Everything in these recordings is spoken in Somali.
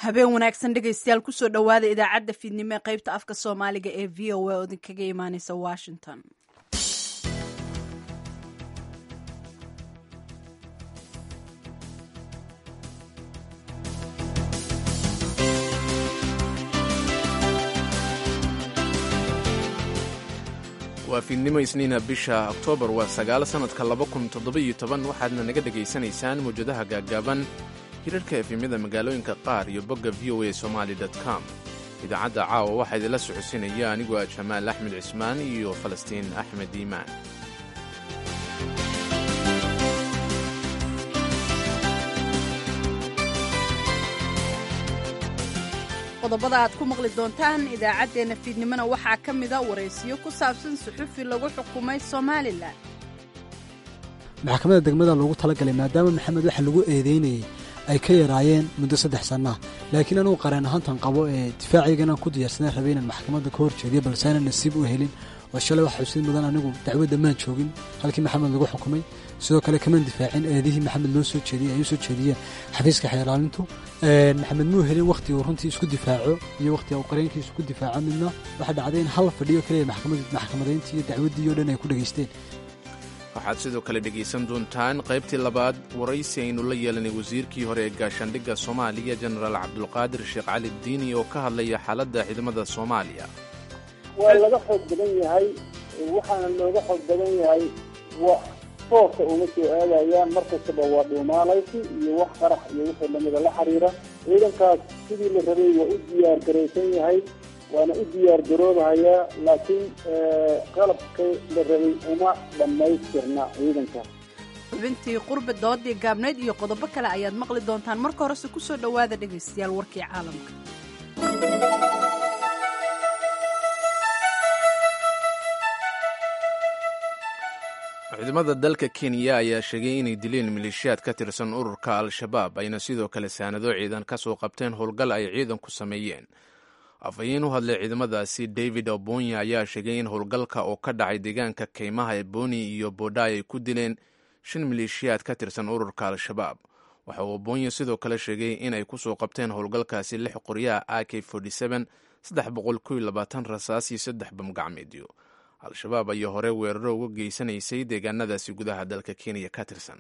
habeen wanaagsan dhegaystayaal kusoo dhowaada idaacadda fiidnimo ee qaybta afka soomaaliga ee v o a oo idinkaga imaaneysa washington waa fiidnimo isniina bisha oktoobar waa sagaal sannadka laba kun toddoba-iyo toban waxaadna naga dhegaysanaysaan mawjadaha gaaggaaban hirarhka efemyada magaalooyinka qaar iyo bogga v o a somali com idaacadda caawa waxaa idinla socodsiinaya anigoo ah jamaal axmed cismaan iyo falastiin axmed iimaan qodobada aad ku maqli doontaan idaacaddeenna fiidnimona waxaa ka mida waraysiyo ku saabsan suxufi lagu xukumay somalilan maxkamadda degmada loogu talagalay maadaama maxamed waxa lagu eedeynayay ay ka yaraayeen muddo saddex sannaa laakiin anugu qareen ahaantan qabo ee difaacaygana ku diyaarsanaa rabay inaan maxkamadda ka hor jeediyo balse aanan nasiib u helin oo shalay wax xusid mudan anigu dacwadda maan joogin halkii maxamed lagu xukumay sidoo kale kamaan difaacin eedihii maxamed loo soo jeediyey ay u soo jeediyeen xafiiska xeeraalintu maxamed muu helin wakhti uu runtii isku difaaco iyo wakhti uu qareenkiisu ku difaaco midna waxaa dhacday in hal fadhiyo kaliya maxkamadayntii iyo dacwaddii oo dhan ay ku dhegaysteen waxaad sidoo kale dhegaysan doontaan qaybtii labaad waraysi aynu la yeelanay wasiirkii hore ee gaashaandhigga soomaaliya jenaraal cabdulqaadir sheekh cali diini oo ka hadlaya xaaladda ciidamada soomaaliya waa laga xoog badan yahay waxaana looga xoog badan yahay tooska uma soo aadayaan markastaba waa dhuumaalaysi iyo wax qarax iyo wixii lamida la xiriira ciidankaas sidii la rabay waa u diyaar garaysan yahay waana u diyaar garoobahayaa laakiin qalabka la rabay uma dhammaystirna ciidanka xubintii qurba doodii gaabnayd iyo qodobo kale ayaad maqli doontaan marka horese kusoo dhowaada dhegaystayaal warkii caalamka ciidamada dalka kenya ayaa sheegay inay dileen maleeshiyaad ka tirsan ururka al-shabaab ayna sidoo kale saanado ciidan ka soo qabteen howlgal ay ciidanku sameeyeen afhayeen u hadlay ciidamadaasi david obonya ayaa sheegay in howlgalka oo ka dhacay deegaanka keymaha ee boni iyo bodai ay ku dileen shan maleeshiyaad ka tirsan ururka al-shabaab waxa uu obonya sidoo kale sheegay inay ku soo qabteen howlgalkaasi lix qoryaha a k saddex boqol kow iyo labaatan rasaas iyo saddex bamgacmeedyo al-shabaab ayaa hore weeraro uga geysanaysay deegaanadaasi gudaha dalka kenya ka tirsan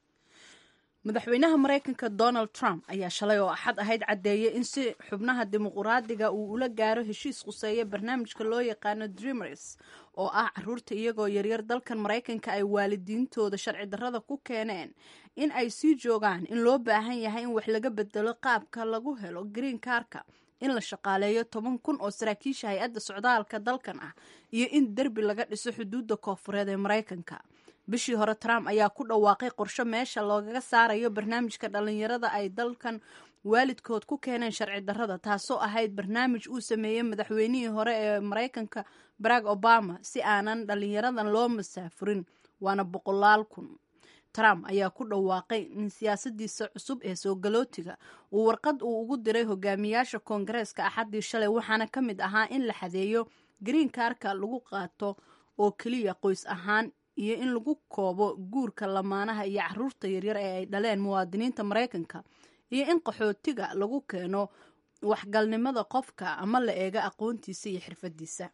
madaxweynaha maraykanka donald trump ayaa shalay oo axad ahayd caddeeyey in si xubnaha dimuquraadiga uu ula gaaro heshiis khuseeya barnaamijka loo yaqaano dreamers oo ah caruurta iyagoo yaryar dalkan maraykanka ay waalidiintooda sharci darrada ku keeneen in ay sii joogaan in loo baahan yahay in wax laga bedelo qaabka lagu helo green karka in la shaqaaleeyo toban kun oo saraakiisha hay-adda socdaalka dalkan ah iyo in derbi laga dhiso xuduudda koofureed ee maraykanka bishii hore trump ayaa ku dhawaaqay qorsho meesha loogaga saarayo barnaamijka dhallinyarada ay dalkan waalidkood ku keeneen sharci darrada taasoo ahayd barnaamij uu sameeyey madaxweynihii hore ee maraykanka barack obama si aanan dhallinyaradan loo masaafurin waana boqolaal kun trump ayaa ku dhawaaqay in siyaasadiisa cusub ee soo galootiga uu warqad uu ugu diray hogaamiyaasha koongareeska axaddii shalay waxaana ka mid ahaa in la xadeeyo green karka lagu qaato oo keliya qoys ahaan iyo in lagu koobo guurka lamaanaha iyo caruurta yaryar ee ay dhaleen muwaadiniinta maraykanka iyo in qaxootiga lagu keeno waxgalnimada qofka ama la eega aqoontiisa iyo xirfadiisa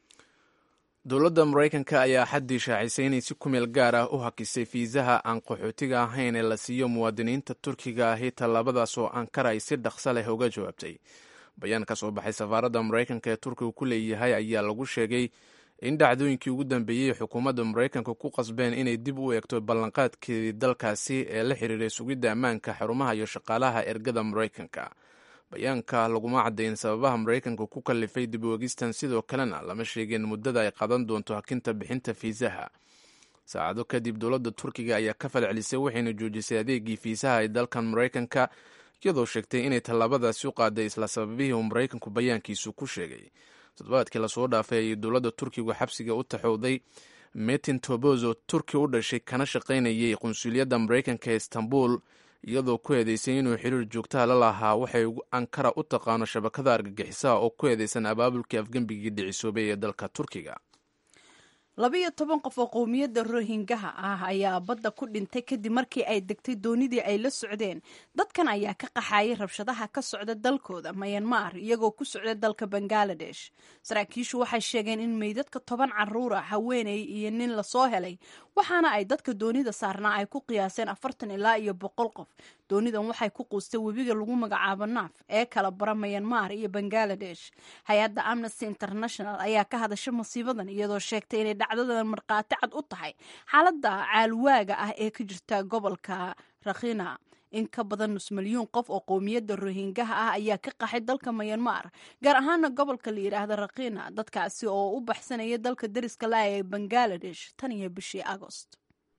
dowladda maraykanka ayaa xaddii shaacisay inay si kumeel gaar ah u hakisay fiisaha aan qaxootiga ahayn ee la siiyo muwaadiniinta turkiga ahi tallaabadaas oo ankara ay si dhaqso leh uga jawaabtay bayaan ka soo baxay safaaradda maraykanka ee turkiga ku leeyahay ayaa lagu sheegay in dhacdooyinkii ugu dambeeyey xukuumadda maraykanka ku qasbeen inay dib u eegto ballanqaadkeedii dalkaasi ee la xiriiray sugidda ammaanka xarumaha iyo shaqaalaha ergada maraykanka bayaanka laguma caddayn sababaha maraykanka ku kallifay dib u eegistan sidoo kalena lama sheegin muddada ay qadan doonto hakinta bixinta fiisaha saacado kadib dowladda turkiga ayaa ka falcelisay waxayna joojisay adeegii fiisaha ee dalkan maraykanka iyadoo sheegtay inay tallaabadaasi u qaaday isla sababihii uu maraykanku bayaankiisu ku sheegay toddobaadkii lasoo dhaafay ayay dowladda turkigu xabsiga u taxowday metin tobos oo turki u dhashay kana shaqaynayay qunsuliyadda maraykanka ee istanbul iyadoo ku eedeysay inuu xiriir joogtaha la lahaa waxay ankara u taqaano shabakada argagixisaha oo ku eedeysan abaabulkii afgembigii dhicisoobay ee dalka turkiga labiyo toban qof oo qowmiyadda rohingaha ah ayaa badda ku dhintay kadib markii ay degtay doonidii ay la socdeen dadkan ayaa ka qaxayay rabshadaha ka socda dalkooda mayanmar iyagoo ku socda dalka bangaladesh saraakiishu waxay sheegeen in meydadka toban caruura haweeney iyo nin lasoo helay waxaana ay dadka doonida saarnaa ay ku qiyaaseen afartan ilaa iyo boqol qof doonidan waxay ku quustay webiga lagu magacaabo naaf ee kala bara mayanmar iyo bangaladesh hay-adda amnesty international ayaa ka hadasha masiibadan iyadoo sheegtay inay dhacdadan markhaati cad u tahay xaaladda caalwaaga ah ee ka jirta gobolka rakhina in ka badan nus milyuun qof oo qowmiyadda rohingaha ah ayaa ka qaxay dalka mayanmar gaar ahaana gobolka la yidhaahda rakhina dadkaasi oo u baxsanaya dalka dariska la ee bangaladesh tan iyo bishii agost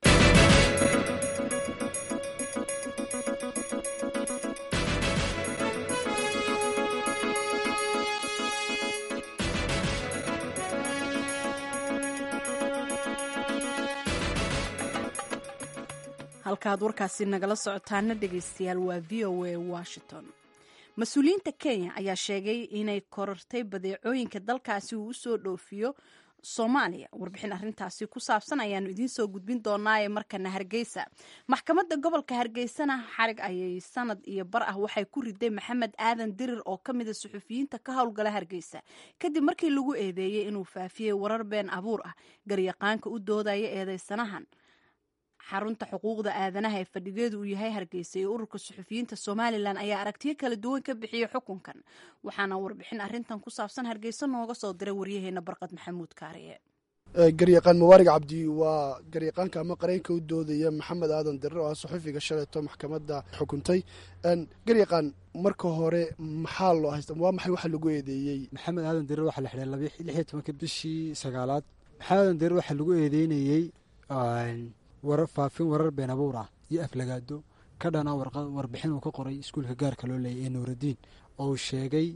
halkaaad warkaasi nagala socotaana dhegaystayaal waa v o a washington mas-uuliyiinta kenya ayaa sheegay inay korortay badeecooyinka dalkaasi uu usoo dhoofiyo soomaaliya warbixin arintaasi ku saabsan ayaanu idiin soo gudbin doonaaye markana hargeysa maxkamadda gobolka hargeysana xarig ayay sanad iyo bar ah waxay ku riday maxamed aadan dirir oo ka mida suxufiyiinta ka howlgala hargeysa kadib markii lagu eedeeyey inuu faafiyey warar been abuur ah garyaqaanka u doodaya eedeysanahan xarunta xuquuqda aadanaha ee fadhigeedu uu yahay hargeysa iyo ururka suxufiyiinta somalilan ayaa aragtiyo kala duwan ka bixiyey xukunkan waxaana warbixin arintan ku saabsan hargeysa nooga soo diray waryaheena barqad maxamuud kaariye garyaqaan mubaarig cabdi waa garyaqaanka ama qareenka u doodaya maxamed aadan dirir oo ah suxufiga shaleeto maxkamadda xukuntay garyaqaan marka hore maxaa loo haysta waa maxay waxa lagu eedeeyey maxamed aadan dirir waxaa la xidhay lix iyo tobanka bishii sagaalaad maxamed aadan dirir waxaa lagu eedeynayey warar faafin warar been abuur ah iyo aflagaado ka dhana warbixin uu ka qoray iskuulka gaarka loo leeyay ee nuuraddiin oo uu sheegay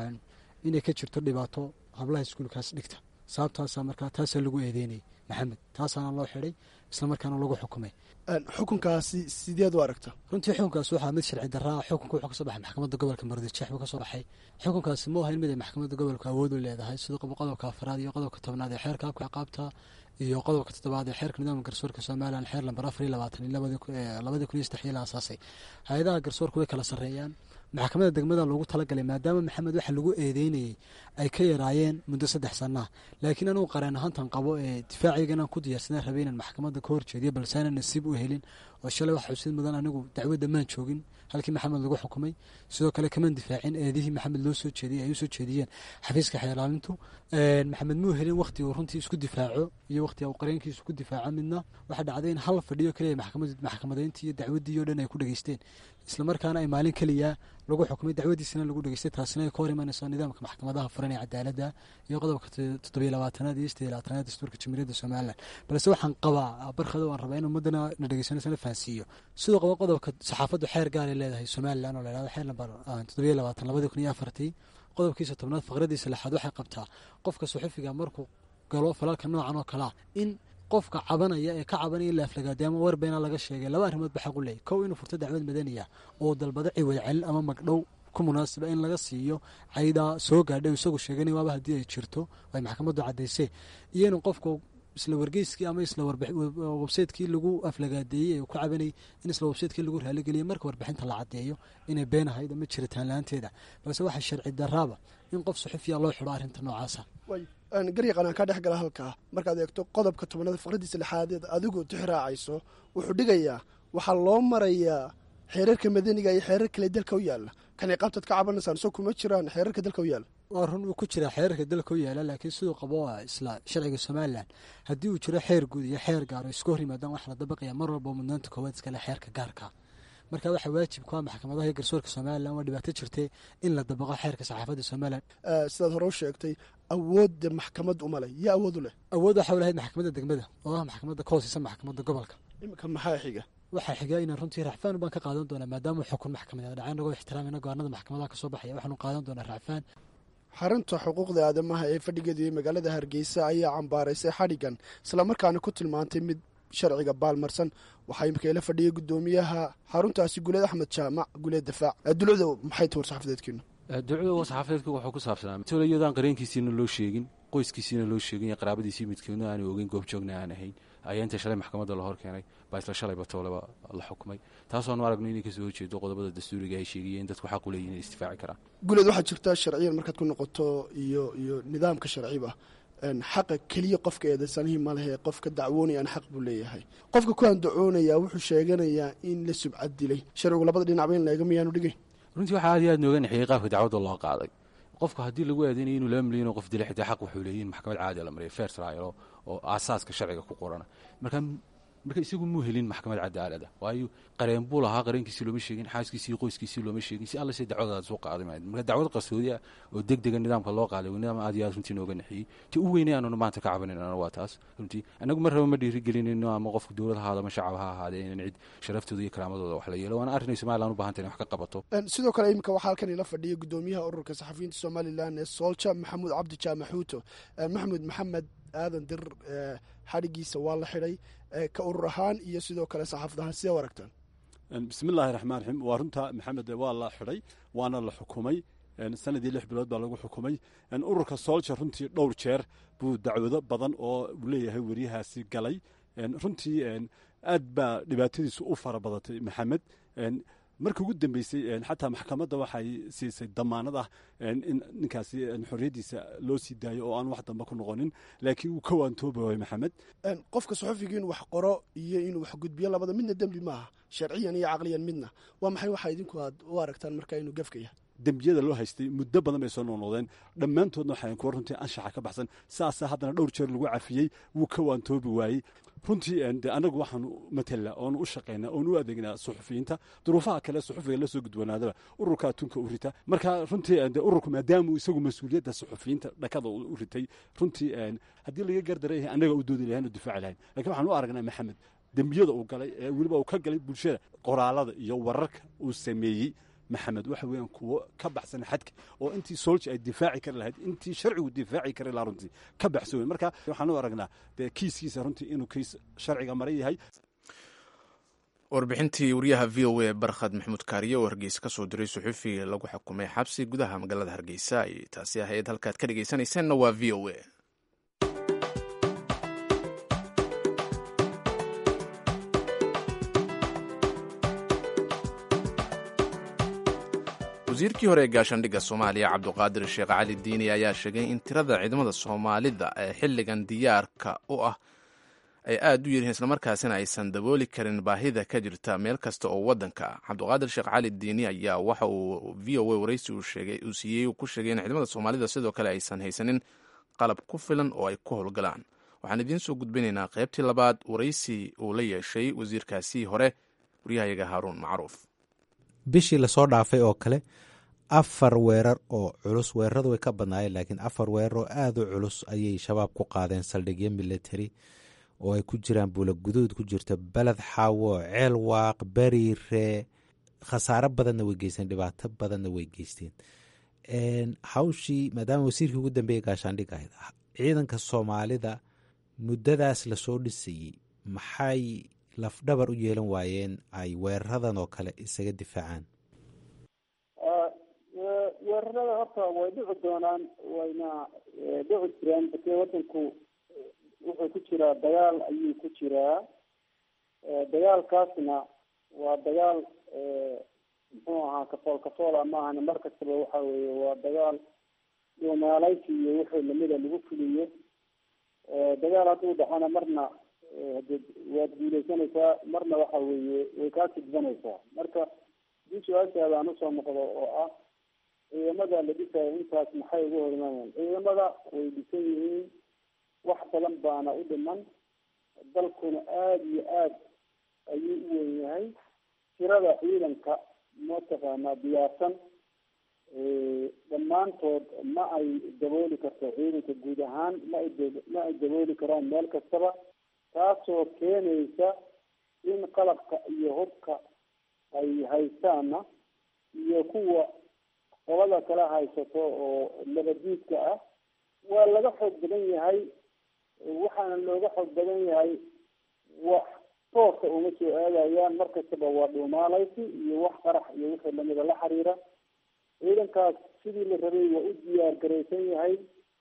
inay ka jirto dhibaato hablaha iskuulkaas dhigta sababtaasa markaa taasaa lagu eedeynayay maxamed taasaana loo xidhay islamarkaana lagu xukumay xukunkaasi sideed u aragta runtii xukunkaas waxaa mid sharci daraa xukunka wuxuu kasoo baxay maxkamadda gobolka mardijeex buu kasoo baxay xukunkaasi ma ahayn mid ay maxkamadda gobolka awood u leedahay sida qodobka afaraad iyo qodobka tobnaad ee xeerka habka ciqaabta iyo qodobka toddobaad ee xeerka nidaamka garsoorka somalilan xeer lambar afar iyo labaatan labadii kun iyo saddex iyo la asaasay hay-adaha garsoorka way kala sarreeyaan maxkamadda degmada loogu talagalay maadaama maxamed waxa lagu eedeynayey ay ka yaraayeen muddo saddex sanaa laakiin anugu qareen ahaantan qabo ee difaaciga inaan ku diyaarsanaa rabay inaan maxkamadda ka horjeediyo balse aanan nasiib u helin oo shalay wax xusid mudan anigu dacwadda maan joogin halkii maxamed lagu xukumay sidoo kale kamaan difaacin eedihii maxamed loo soo jeediyey ay u soo jeediyeen xafiiska xeelaalintu maxamed muu helin wakhti uu runtii isku difaaco iyo wakhti uu qareenkiisu ku difaaco midna waxaa dhacday in hal fadhiyo keliya maxkamadayntii iyo dacwaddii oo dhan ay ku dhageysteen islamarkaana ay maalin keliya lagu xukumay dacwadiisana lagu dhageystay taasina ay ka hor imanayso nidaamka maxkamadaha furan ee cadaaladda iyo qodobka toddobiyo labaatanaad iyo sideed labaatanaad dastuurka jamhuuriyadda somalilan balse waxaan qabaa barkada waan rabaa in ummadana na dhegeysanaysa la fahansiiyo sidoo qaba qodobka saxaafaddu xeer gaaray leedahay somalilan oo la yhahdo xeer lambar toddobiyo labaatan labadii kun iyo afartii qodobkiisa tobnaad faqradiisa lixaad waxay qabtaa qofka suxufiga markuu galo falalka noocan oo kalea in qofka cabanaya ee ka cabanaya in la aflagaadiy ama war beena laga sheegay laba arrimood ba xaq u leeyay kow inuu furto dacwad madaniya oo dalbado ciwad celin ama magdhow ku munaasiba in laga siiyo caydaa soo gaadha isagu sheegana waaba haddii ay jirto ay maxkamaddu caddaysee iyo inuu qofku isla wargeyskii ama isla websaytekii lagu aflagaadeeyey ee ku cabanayay in isla websaytekii lagu raaligeliyay marka warbixinta la caddeeyo inay been ahayd ama jiritaan la-aanteeda balse waxaa sharci daraaba in qof suxufiya loo xidho arrinta noocaasa garyaqaan aan kaa dhex gala halkaa markaad eegto qodobka tobnaad faqradiisa lixaadeed adigu tixraacayso wuxuu dhigayaa waxaa loo marayaa xeerarka madaniga iyo xeerar kale dalka u yaalla kan ciqaabtaad ka cabanaysaan soo kuma jiraan xeerarka dalka u yaalla waa run uu ku jiraa xeerarka dalka u yaala laakiin siduu qabo isla sharciga somalilan haddii uu jiro xeer guud iyo xeer gaaro isku hor yimaadaan waxaa la dabaqaya mar walba mudnaanta koowaad iskale xeerka gaarka marka waxaa waajib ku ah maxkamadaha iyo garsoorka somalilan waa dhibaato jirtay in la dabaqo xeerka saxaafadda somalilan sidaad hore u sheegtay awoodda maxkamad uma leh yaa awood u leh awood waxaa lahayd maxkamadda degmada oo ah maxkamadda ka hooseysa maxkamadda gobolka iminka maxaa xiga waxaa xiga inaan runtii racfaan baan ka qaadan doonaa maadaama xukun maxkamadeed dhacay nagoo ixtiraamina go-aanada maxkamadaha kasoo baxaya waxaanu qaadan doonaa racfaan xarunta xuquuqda aadamaha ee fadhigeedu iyo magaalada hargeysa ayaa cambaaraysay xadhigan islamarkaana ku tilmaantay mid sharciga baalmarsan waxaa imika ila fadhiyay guddoomiyaha xaruntaasi guleed axmed jaamac guleed dafaac dulucda maxay tahi war saxafadeedkiinu ducda war saxaafadeedku wuxuu ku saabsanaa tole iyadaan qareenkiisiina loo sheegin qoyskiisiina loo sheeganya qaraabadiisii midkoodna aanu ogeyn goobjoogna aan ahayn ayaa inta shalay maxkamadda la hor keenay baa isla shalay batooleba la xukumay taasoonu aragno inay kasoo horjeedo qodobada dastuuriga ay sheegayeen dadku xaq u leeyihin inay isdifaaci karaan guuleed waxaa jirta sharciyan markaad ku noqoto iyo iyo nidaamka sharciba xaqa keliya qofka eedeysanihii ma lehe qofka dacwoonayaan xaq buu leeyahay qofka ku andacoonayaa wuxuu sheeganayaa in la subcad dilay sharcigu labada dhinacba in laega miyaanu dhigay runtii waxaa aad iyo aad nooga naxiyey qaabka dacwadda loo qaaday qofka haddii lagu aadeynayo inuu laba milyan oo qof dilay xitaa xaq wuxuu leeyihin maxkamad caadi la mariya fair trial oo aasaaska sharciga ku qorana marka marka isagu muu helin maxkamad cadaalada waayo qareen buu lahaa qareenkiisii looma sheegin xaaskiisii iyo qoyskiisii looma sheegin si alla se dacwadaas u qaaday maayd marka dacwad qarsoodi ah oo deg dega nidaamka loo qaaday nidaam aad iyo aad runtii nooga naxiyey ti u weynay aanuna maanta ka cabanayna waa taas runtii annagu mar raba ma dhiirigelinayno ama qofka dowlad ahaada ama shacab ha ahaadee inan cid sharaftooda iyo karaamadooda wax la yeelo waana arrinay somalilan u bahantay in wax ka qabato sidoo kale iminka waxaa halkan ila fadhiya gudoomiyaha ururka saxafiyiinta somalilan ee soolja maxamuud cabdi jaamaxuuto maxamuud maxamed aadan dir xadhigiisa waa la xidhay ka urur ahaan iyo sidoo kale saxaafad ahaan sidee u aragtaan bismillaahi raxmaan raxiim waa runta maxamed waa la xidhay waana la xukumay sanadii lix bilood baa lagu xukumay ururka soolja runtii dhowr jeer buu dacwado badan oo uu leeyahay weriyahaasi galay runtii aad baa dhibaatadiisu u fara badatay maxamed markii ugu dambeysay xataa maxkamadda waxay siisay damaanad ah in ninkaasi xorriyaddiisa loo sii daayo oo aan wax dambe ku noqonin laakiin uu ka waantoobayo maxamed qofka saxufiga inuu wax qoro iyo inuu wax gudbiyo labada midna dembi maaha sharciyan iyo caqliyan midna waa maxay waxaa idinku aad u aragtaan markaa inuu gafka yahay dembiyada loo haystay muddo badan bay soo noqnoqdeen dhammaantoodna waxayn kuwa runtii anshaxa ka baxsan saasaa haddana dhowr jeer lagu cafiyey wuu ka waantoobi waayey runtii de annagu waxaanu matala oonu u shaqaynaa oonu u adeegnaa suxufiyiinta duruufaha kale suxufiga la soo gudwanaadaba ururka atunka u rita marka runtii de ururku maadaamuu isagu mas-uuliyadda suxufiyiinta dhakada u ritay runtii haddii laga gardarayah annaga u doodi lahayn o difaaci lahayn lakin waxaan u aragnaa maxamed dembiyada uu galay ee weliba uu ka galay bulshada qoraalada iyo wararka uu sameeyey maxamed waxa weeyaan kuwo ka baxsan xadka oo intii soolji ay difaaci kari lahayd intii sharcigu difaaci kari lahaa runtii ka baxsan wey marka waxaan u aragnaa dee kiiskiisa runtii inuu kiis sharciga maran yahay warbixintii wariyaha v o a barkhad maxamuud kaariye oo hargeysa ka soo diray suxufi lagu xukumay xabsi gudaha magaalada hargeysa ay taasi ahayd halkaad ka dhegeysanaysaanna waa v o a wasiirkii hore ee gaashaandhigga soomaaliya cabduqaadir sheekh cali diini ayaa sheegay in tirada ciidamada soomaalida ee xilligan diyaarka u ah ay aad u yaryihiin islamarkaasina aysan dabooli karin baahida ka jirta meel kasta oo waddanka ah cabduqaadir sheekh cali diini ayaa waxa uu v o a waraysi uu siiyey uu ku sheegay in ciidamada soomaalida sidoo kale aysan haysanin qalab ku filan oo ay ku howlgalaan waxaan idiin soo gudbinaynaa qaybtii labaad waraysi uu la yeeshay wasiirkaasii hore waryahayaga haaruun macruuf bishii lasoo dhaafay oo kale afar weerar oo culus weeraradu way ka badnaayeen laakiin afar weerar oo aada u culus ayay shabaab ku qaadeen saldhigyo military oo ay ku jiraan buula guduud ku jirto beled xaawo ceel waaq beriire khasaaro badanna way geysteen dhibaato badanna way geysteen hawshii maadaama wasiirkii ugu dambeeyey gaashaandhig ahayd ciidanka soomaalida muddadaas lasoo dhisayey maxay lafdhabar u yeelan waayeen ay weeraradan oo kale isaga difaacaan weerarada horta way dhici doonaan wayna dhici jiraan bakee wadanku wuxuu ku jiraa dagaal ayuu ku jiraa dagaalkaasna waa dagaal muxuu ahaa kafool kafoola maahana mar kastaba waxa weeye waa dagaal dhuumaalaysi iyo wixii lamida lagu fuliyo dagaal hadduu dhacona marna hade waad guuleysanaysaa marna waxa weeye way kaa tidbanaysaa marka hadii su-aashaada aan usoo noqdo oo ah ciidamada la dhisayo intaas maxay ugu horimaayaan ciidamada way dhisan yihiin wax badan baana u dhiman dalkuna aada iyo aad ayuu u weyn yahay tirada ciidanka mataqaanaa diyaarsan dhammaantood ma ay dabooli karto ciidanka guud ahaan ma ay ma ay dabooli karaan meel kastaba taasoo keenaysa in qalabka iyo hubka ay haystaana iyo kuwa qolada kala haysato oo labadiidka ah waa laga xoog badan yahay waxaana looga xoog badan yahay wax tooska uma soo aadayaan mar kastaba waa dhuumaalaysi iyo wax qarax iyo wixii lamida la xiriira ciidankaas sidii la rabay waa u diyaar garaysan yahay ciidamada la dhisayo intaas maxay ugu horimaayaan ciidamada way dhisan yihiin wax badan baana u dhiman dalkuna aada iyo aad ayuu u weyn yahay tirada ciidanka mataqaanaa diyaarsan dhammaantood ma ay dabooli karto ciidanka guud ahaan ma ay ma ay dabooli karaan meel kastaba taasoo keenaysa in qalabka iyo hubka ay haystaana iyo kuwa qolada kala haysato oo labadiidka ah waa laga xoog badan yahay waxaana looga xoog badan yahay wax tooska uma soo aadayaan mar kastaba waa dhuumaalaysi iyo wax qarax iyo wixii lamida la xiriira ciidankaas sidii la rabay waa u diyaar garaysan yahay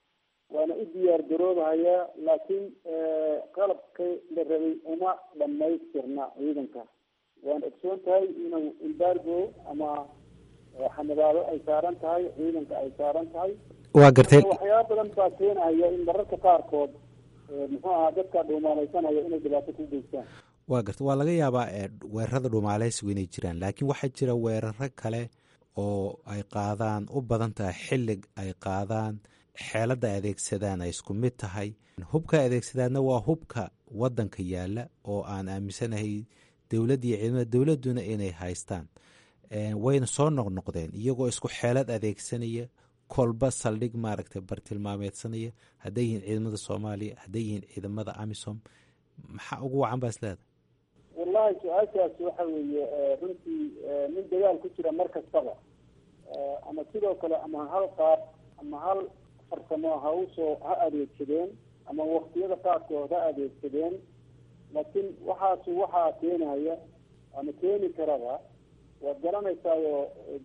waana u diyaar garoobahayaa laakiin qalabkii la rabay uma dhamaystirna ciidanka waan ogsoon tahay inuu embargo ama xanibaado ay saaran tahay ciidanka ay saaran tahay waa gartay waxyaaba badan baa keenaya in mararka qaarkood muxuu ahaa dadka dhuumaalaysanaya inay dhibaato ku geystaan waa garta waa laga yaabaa weerarada dhuumaaleysigu inay jiraan laakiin waxaa jira weeraro kale oo ay qaadaan u badan tahay xillig ay qaadaan xeeladda ay adeegsadaan ay isku mid tahay hubka ay adeegsadaanna waa hubka waddanka yaalla oo aan aaminsanahay dowladda iyo ciidamada dowladduna inay haystaan wayna soo noqnoqdeen iyagoo isku xeelad adeegsanaya kolba saldhig maaragtay bartilmaameedsanaya hadday yihiin ciidamada soomaaliya hadday yihiin ciidamada amisom maxaa ugu wacan baa isleedahay wallahi su-aashaasi waxa weeye runtii nin dagaal ku jira mar kastaba ama sidoo kale ama hal qaab ama hal farsamo ha usoo ha adeegsadeen ama waktiyada qaarkood ha adeegsadeen laakiin waxaasi waxaa keenaya ama keeni karaba waad garanaysaayo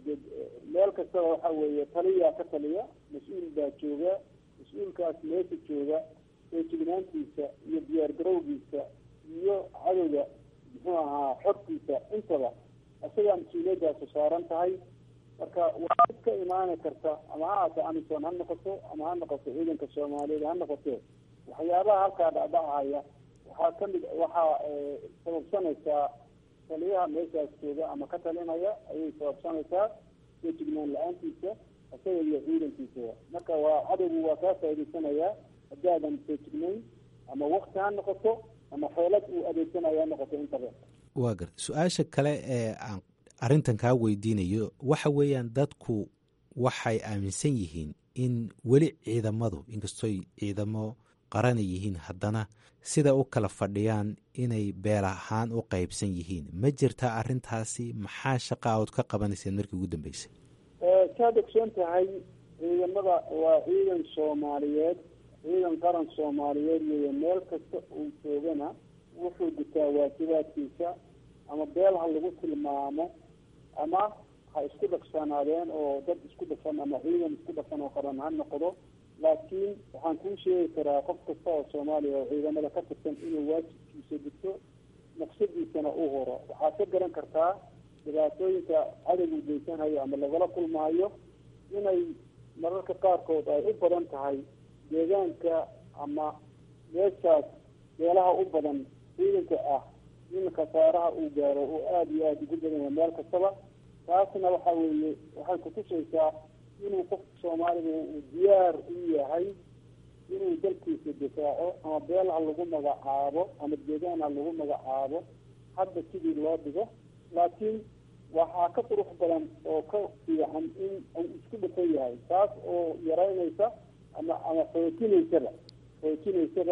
meel kastaba waxa weeye taliyaa ka taliya mas-uul baa jooga mas-uulkaas meesha jooga feejignaantiisa iyo diyaar garowgiisa iyo cadowga muxuu ahaa xortiisa intaba isagaa mas-uuliyadaasu saaran tahay marka waa mid ka imaani karta ama ha aata amison ha noqoto ama ha noqoto ciidanka soomaaliyeed ha noqote waxyaabaha halkaa dhacdhacaya waxaa kamid waxaa sababsanaysaa taliyaha meeshaas jooga ama ka talinaya ayay sababsanaysaa feejignaan la-aantiisa isaga iyo ciidankiisa marka waa cadowgu waa kaa faa'idaysanayaa haddaadan feejignayn ama wakti ha noqoto ama xeelad uu adeegsanaya ha noqoto intaba waa garta su-aasha kale ee aan arrintan kaa weydiinayo waxa weeyaan dadku waxay aaminsan yihiin in weli ciidamadu inkastoy ciidamo qarana yihiin haddana sida u kala fadhiyaan inay beel ahaan u qaybsan yihiin ma jirtaa arrintaasi maxaa shaqa ood ka qabanayseen markii ugu dambeysay saad ogsoon tahay ciidamada waa ciidan soomaaliyeed ciidan qaran soomaaliyeed weeye meel kasta uu joogana wuxuu gutaa waajibaadkiisa ama beel ha lagu tilmaamo ama ha isku dhafsanaadeen oo dad isku dhafan ama ciidan isku dhafan oo qaran ha noqdo laakiin waxaan kuu sheegi karaa qof kasta oo soomaaliya oo ciidamada ka tirsan inuu waajibkiisa gudto naqsadiisana u horo waxaad ka garan kartaa dhibaatooyinka cadowgu geysanhayo ama lagala kulmahayo inay mararka qaarkood ay u badan tahay deegaanka ama meeshaas meelaha u badan ciidanka ah in khasaaraha uu gaaro oo aada iyo aada ugu badan yahay meel kastaba taasna waxa weeye waxay kutusaysaa inuu qofka soomaaliga uu diyaar u yahay inuu dalkiisa difaaco ama beel ha lagu magacaabo ama deegaan ha lagu magacaabo hadda sidii loo dhigo laakiin waxaa ka qurux badan oo ka fiican in uu isku dhafan yahay taas oo yaraynaysa ama ama xoojinaysaba xoojinaysaba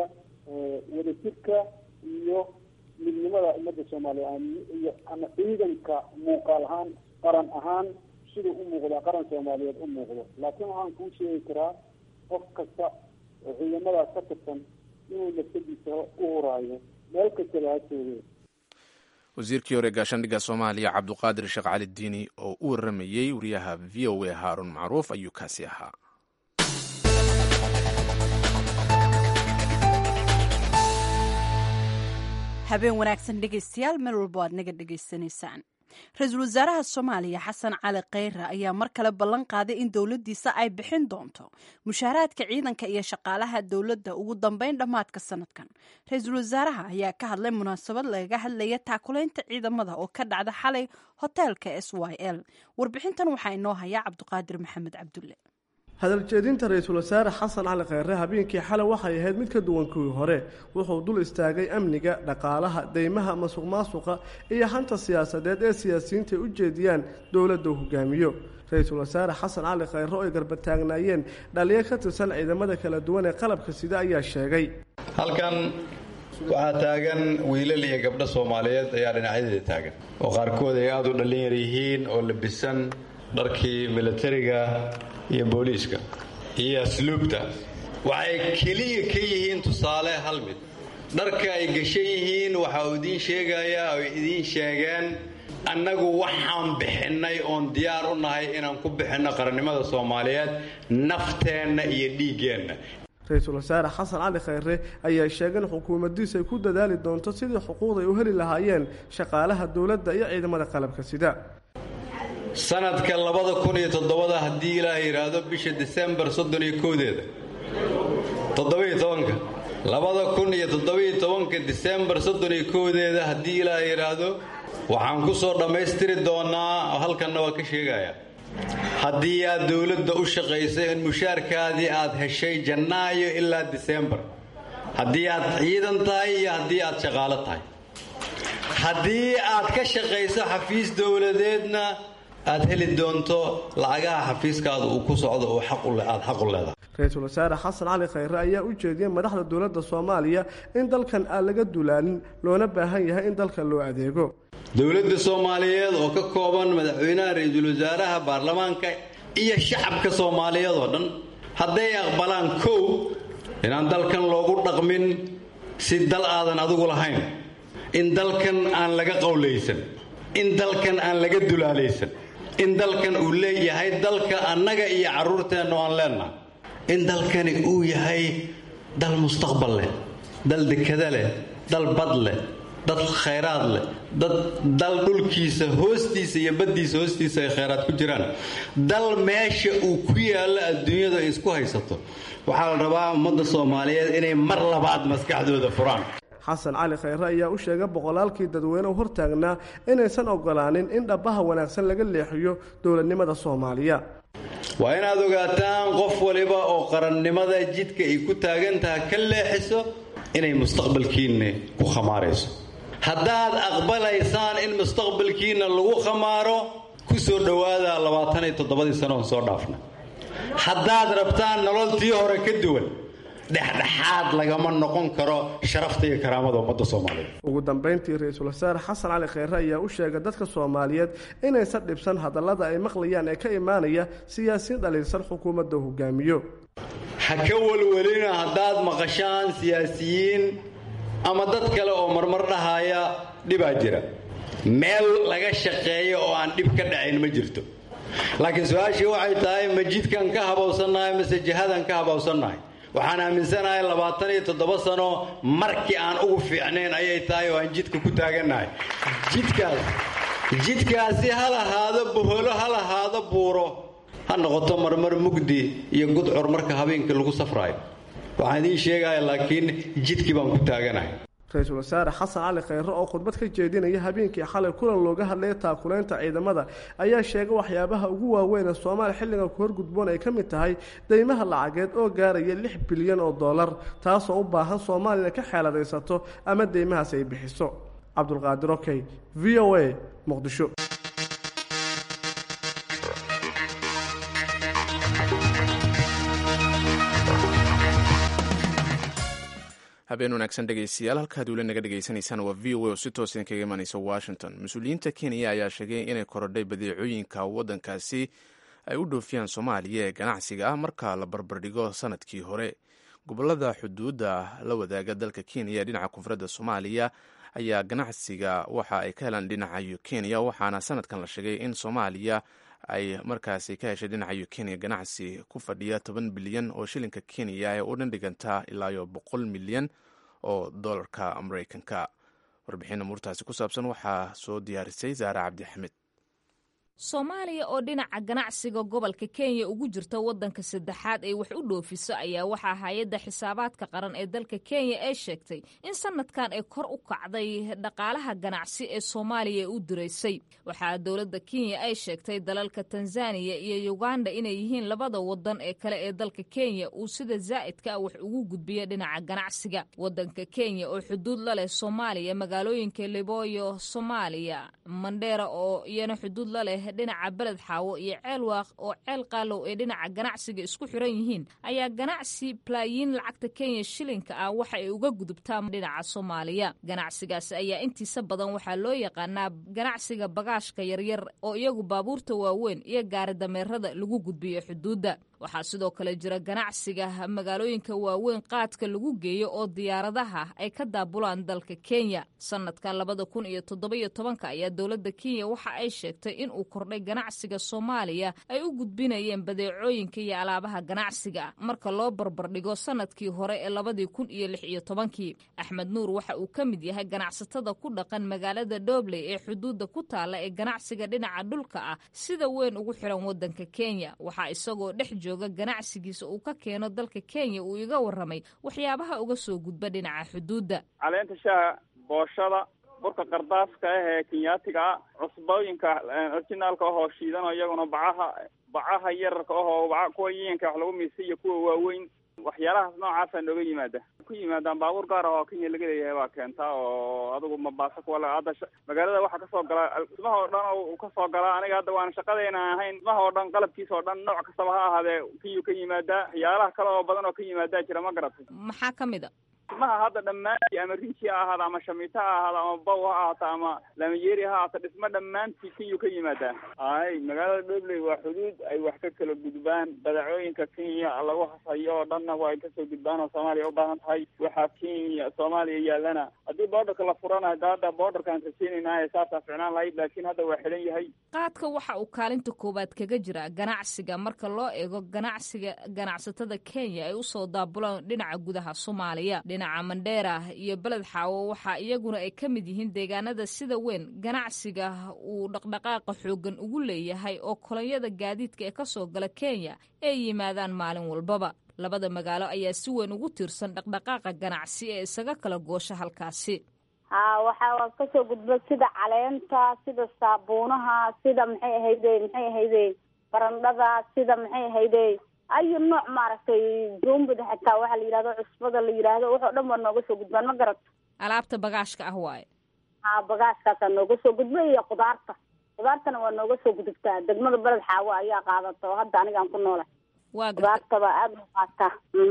wadajirka iyo midnimada ummadda soomaaliya iyo ama ciidanka muuqaal ahaan qaran ahaan siduu u muuqdaa qaran soomaaliyeed u muuqdo laakiin waxaan kuu sheegi karaa qof kasta oo ciidamadaas ka tirsan inuu nafsadiisa u huraayo meel kastaba ha joogeen wasiirkii hore gaashaandhigga soomaaliya cabduqaadir sheekh cali diini oo u waramayey wariyaha v o a haarun macruuf ayuu kaasi ahaa habeen wanaagsan dhegaystayaal meel walbo aad naga dhegaysanaysaan ra-iisul wasaaraha soomaaliya xasan cali kheyre ayaa mar kale ballan qaaday in dowladdiisa ay bixin doonto mushaaraadka ciidanka iyo shaqaalaha dowladda ugu dambeyn dhammaadka sanadkan ra-iisul wasaaraha ayaa ka hadlay munaasabad lagaga hadlaya taakulaynta ciidamada oo ka dhacda xalay hoteelka s y l warbixintan waxaa inoo hayaa cabduqaadir maxamed cabdulle hadaljeedinta ra-iisul wasaare xasan cali kheyre habeenkii xalay waxay ahayd mid ka duwan kuwii hore wuxuu dul istaagay amniga dhaqaalaha deymaha masuq maasuqa iyo hanta siyaasadeed ee siyaasiyiinta ay u jeediyaan dowladda uu hogaamiyo ra-iisul wasaare xasan cali kheyre oo ay garbataagnaayeen dhaliyo ka tirsan ciidamada kala duwan ee qalabka sida ayaa sheegay halkan waxaa taagan wiilal iyo gabdho soomaaliyeed ayaa dhinacyadeeda taagan oo qaarkood ay aada u dhallin yar yihiin oo labisan dharkii milatariga iyo booliiska iyo asluubta waxay keliya ka yihiin tusaale hal mid dharka ay gashan yihiin waxa uu idiin sheegayaa oo idiin sheegeen annagu waxaan bixinnay oon diyaar u nahay inaan ku bixinno qarannimada soomaaliyeed nafteenna iyo dhiiggeenna ra-iisul wasaare xasan cali khayre ayaa sheegay in xukuumaddiisa ay ku dadaali doonto sidii xuquuqda ay u heli lahaayeen shaqaalaha dowladda iyo ciidamada qalabka sida sanadka labada kun iyo toddobada haddii ilaah yidhaahdo bisha disembar soddon iyo kowdeeda toddobiyo tobanka labada kun iyo toddobiyo tobanka disembar soddon iyo kowdeeda haddii ilaah yidhaahdo waxaan ku soo dhammaystiri doonaa halkanna waa ka sheegaya haddii aad dowladda u shaqaysay in mushaarkaadii aad heshay jannaayo ilaa disembar haddii aad ciidan tahay iyo haddii aad shaqaalo tahay haddii aad ka shaqayso xafiis dowladeedna aad heli doonto lacagaha xafiiskaada uu ku socdo oo aad xaq u leedahay ra-iisul wasaare xasan cali khayre ayaa u jeediyey madaxda dowladda soomaaliya in dalkan aan laga dulaalin loona baahan yahay in dalka loo adeego dowladda soomaaliyeed oo ka kooban madaxweynaha ra-iisul wasaaraha baarlamaanka iyo shacabka soomaaliyeed oo dhan hadday aqbalaan kow inaan dalkan loogu dhaqmin si dal aadan adigu lahayn in dalkan aan laga qowlaysan in dalkan aan laga dulaalaysan in dalkan uu leeyahay dalka annaga iyo carruurteenna oo aan leennahay in dalkani uu yahay dal mustaqbal leh dal dekada leh dal bad leh dad khayraad leh dad dal dhulkiisa hoostiisa iyo baddiisa hoostiisa ay khayraad ku jiraan dal meesha uu ku yaallo adduunyadu ay isku haysato waxaa la rabaa ummadda soomaaliyeed inay mar labaad maskaxdooda furaan xasan cali khayre ayaa u sheegay boqolaalkii dadweyne u hortaagnaa inaysan ogolaanin in dhabbaha wanaagsan laga leexiyo dowladnimada soomaaliya waa inaad ogaataan qof waliba oo qarannimada jidka ay ku taagan tahay ka leexiso inay mustaqbalkiinna ku khamaarayso haddaad aqbalaysaan in mustaqbalkiinna lagu khamaaro ku soo dhowaada labaatan iyo toddobadii sano oon soo dhaafna haddaad rabtaan nololtii hore ka duwan dhexdhexaad lagama noqon karo sharafta iyo karaamada ummadda soomaaliyeed ugu dambayntii ra-iisul wasaare xasan cali khayre ayaa u sheegay dadka soomaaliyeed inaysan dhibsan hadallada ay maqlayaan ee ka imaanaya siyaasiyin dhaliilsan xukuumadda hogaamiyo ha ka welwelina haddaad maqashaan siyaasiyiin ama dad kale oo marmar dhahaya dhibaa jira meel laga shaqeeyo oo aan dhib ka dhacayn ma jirto laakiin su-aashii waxay tahay ma jidkan ka habowsannahay mase jihadan ka habowsannahay waxaan aaminsanahay labaatan iyo toddoba sano markii aan ugu fiicnayn ayay tahay oo aan jidka ku taagannahay jidkaas jidkaasi ha lahaado boholo ha lahaado buuro ha noqoto marmar mugdi iyo gudcur marka habeenkii lagu safraayo waxaan idiin sheegaya laakiin jidkii baan ku taaganahay ra-iisul wasaare xasan cali khayre oo khudbad ka jeedinaya habeenkii xalay kulan looga hadlaya taakulaynta ciidamada ayaa sheegay waxyaabaha ugu waaweyn ee soomaaliya xilligan ku horgudboon ay ka mid tahay deymaha lacageed oo gaaraya lix bilyan oo dollar taasoo u baahan soomaaliya ka xeeladaysato ama deymahaas ay bixiso cabdulqaadir okey v o a muqdisho habeen wanaagsan dhegeystayaal halkaad weli naga dhegeysanaysaan waa v o a oo si toos idinkaga imanaysa washington mas-uuliyiinta kenya ayaa sheegay inay korodhay badeecooyinka waddankaasi ay u dhoofiyaan soomaaliya ee ganacsiga ah marka la barbardhigo sanadkii hore gobolada xuduudda la wadaaga dalka kenya dhinaca koonfuradda soomaaliya ayaa ganacsiga waxa ay ka helaan dhinaca kenya waxaana sanadkan la sheegay in soomaaliya ay markaasi ka heshay dhinaca kenya ganacsi ku fadhiya toban bilyan oo shilinka kenya ee u dhandhigantaa ilaayo boqol milyan oo dolarka mareykanka warbixin amuurtaasi ku saabsan waxaa soo diyaarisay zaare cabdixamed soomaaliya oo dhinaca ganacsiga gobolka kenya ugu jirta waddanka saddexaad ee wax u dhoofiso ayaa waxaa hay-adda xisaabaadka qaran ee dalka kenya ee sheegtay in sanadkan ay kor u kacday dhaqaalaha ganacsi ee soomaaliya ee u diraysay waxaa dowladda kenya ay sheegtay dalalka tanzaniya iyo uganda inay yihiin labada wadan ee kale ee dalka kenya uu sida zaa'idka ah wax ugu gudbiya dhinaca ganacsiga waddanka kenya oo xuduud la leh soomaaliya magaalooyinka liboyo soomaaliya mandheera oo iyana xuduud la leh dhinaca beled xaawo iyo ceel waaq oo ceel qaalow ee dhinaca ganacsiga isku xiran yihiin ayaa ganacsi balaayiin lacagta kenya shilinka ah waxa ay uga gudubtaa dhinaca soomaaliya ganacsigaasi ayaa intiisa badan waxaa loo yaqaanaa ganacsiga bagaashka yaryar oo iyagu baabuurta waaweyn iyo gaari dameerada lagu gudbiyo xuduudda waxaa sidoo kale jira ganacsiga magaalooyinka waaweyn qaadka lagu geeyo oo diyaaradaha ay ka daabulaan dalka kenya sanadka labada kun iyo toddobiyo tobanka ayaa dowladda kenya waxa ay sheegtay in uu kordhay ganacsiga soomaaliya ay u gudbinayeen badeecooyinka iyo alaabaha ganacsiga marka loo barbardhigo sanadkii hore ee labadii kun iyo lix iyo tobankii axmed nuur waxa uu ka mid yahay ganacsatada ku dhaqan magaalada dhobley ee xuduudda ku taalla ee ganacsiga dhinaca dhulka ah sida weyn ugu xiran waddanka kenya waxaa isagoo dhex jooga ganacsigiisa uu ka keeno dalka kenya uu iga warramay waxyaabaha uga soo gudba dhinaca xuduudda caleenta shaaha booshada burka qardaaska ah ee kenyaatiga ah cusbooyinka orginaalka ahoo shiidanoo iyaguna bacaha bacaha yararka ahoo baca kuwa yiinka wax lagu miisa iyo kuwa waaweyn waxyaalahaas noocaasa nooga yimaada ku yimaadaan baabuur gaar ah oo kenya laga leeyahay baa keentaa oo adigu mabaasa kuwa hadda magaalada waxaa kasoo gala dhismaha oo dhan uu kasoo galaa aniga hadda waan shaqadayna ahayn dhismaha oo dhan qalabkiisa oo dhan nooc kastaba ha ahaadee kiyuu ka yimaadaa waxyaalaha kale oo badan oo ka yimaadaa jira ma garatay maxaa ka mid a dhismaha hadda dhammaantii ama rinji ha ahaada ama shamiito ha ahaada ama bow ha ahaato ama lamayeeri ha ahaato dhismo dhammaantii kiyuu ka yimaadaa ay magaalada dhobley waa xuduud ay wax ka kala gudbaan badeecooyinka kenya lagu hasayo oo dhanna waa ay kasoo gudbaan oo soomaaliya ubaahan tahay waxaa kenya soomaaliya yaalana haddii boordarka la furana hada hadda boordarkaan rajeynaynaaye saasaa ficnaan lahayd laakiin hadda waa xidhan yahay qaadka waxa uu kaalinta koowaad kaga jira ganacsiga marka loo eego ganacsiga ganacsatada kenya ay usoo daabulaan dhinaca gudaha soomaaliya dhinaca mandheera iyo beled xaawo waxaa iyaguna ay ka mid yihiin deegaanada sida weyn ganacsiga uu dhaqdhaqaaqa xooggan ugu leeyahay oo kolonyada gaadiidka ee kasoo gala kenya ay yimaadaan maalin walbaba labada magaalo ayaa si weyn ugu tiirsan dhaqdhaqaaqa ganacsi ee isaga kala goosha halkaasi ha waxaa kasoo gudba sida caleenta sida saabuunaha sida maxay ahayde maxay ahayde barandhada sida maxay ahayde ayu nooc maaragtay joombada xataa waxaa la yidhahdo cusbada la yidhaahdo waxoo dhan waa nooga soo gudbaan ma garat alaabta bagaashka ah waaye ha bagaashkaasaa nooga soo gudba iyo khudaarta khudaartana waa nooga soo gudubtaa degmada beled xaawo ayaa qaadata oo hadda anigaan ku noolay waa khudaartaba aada u qaataa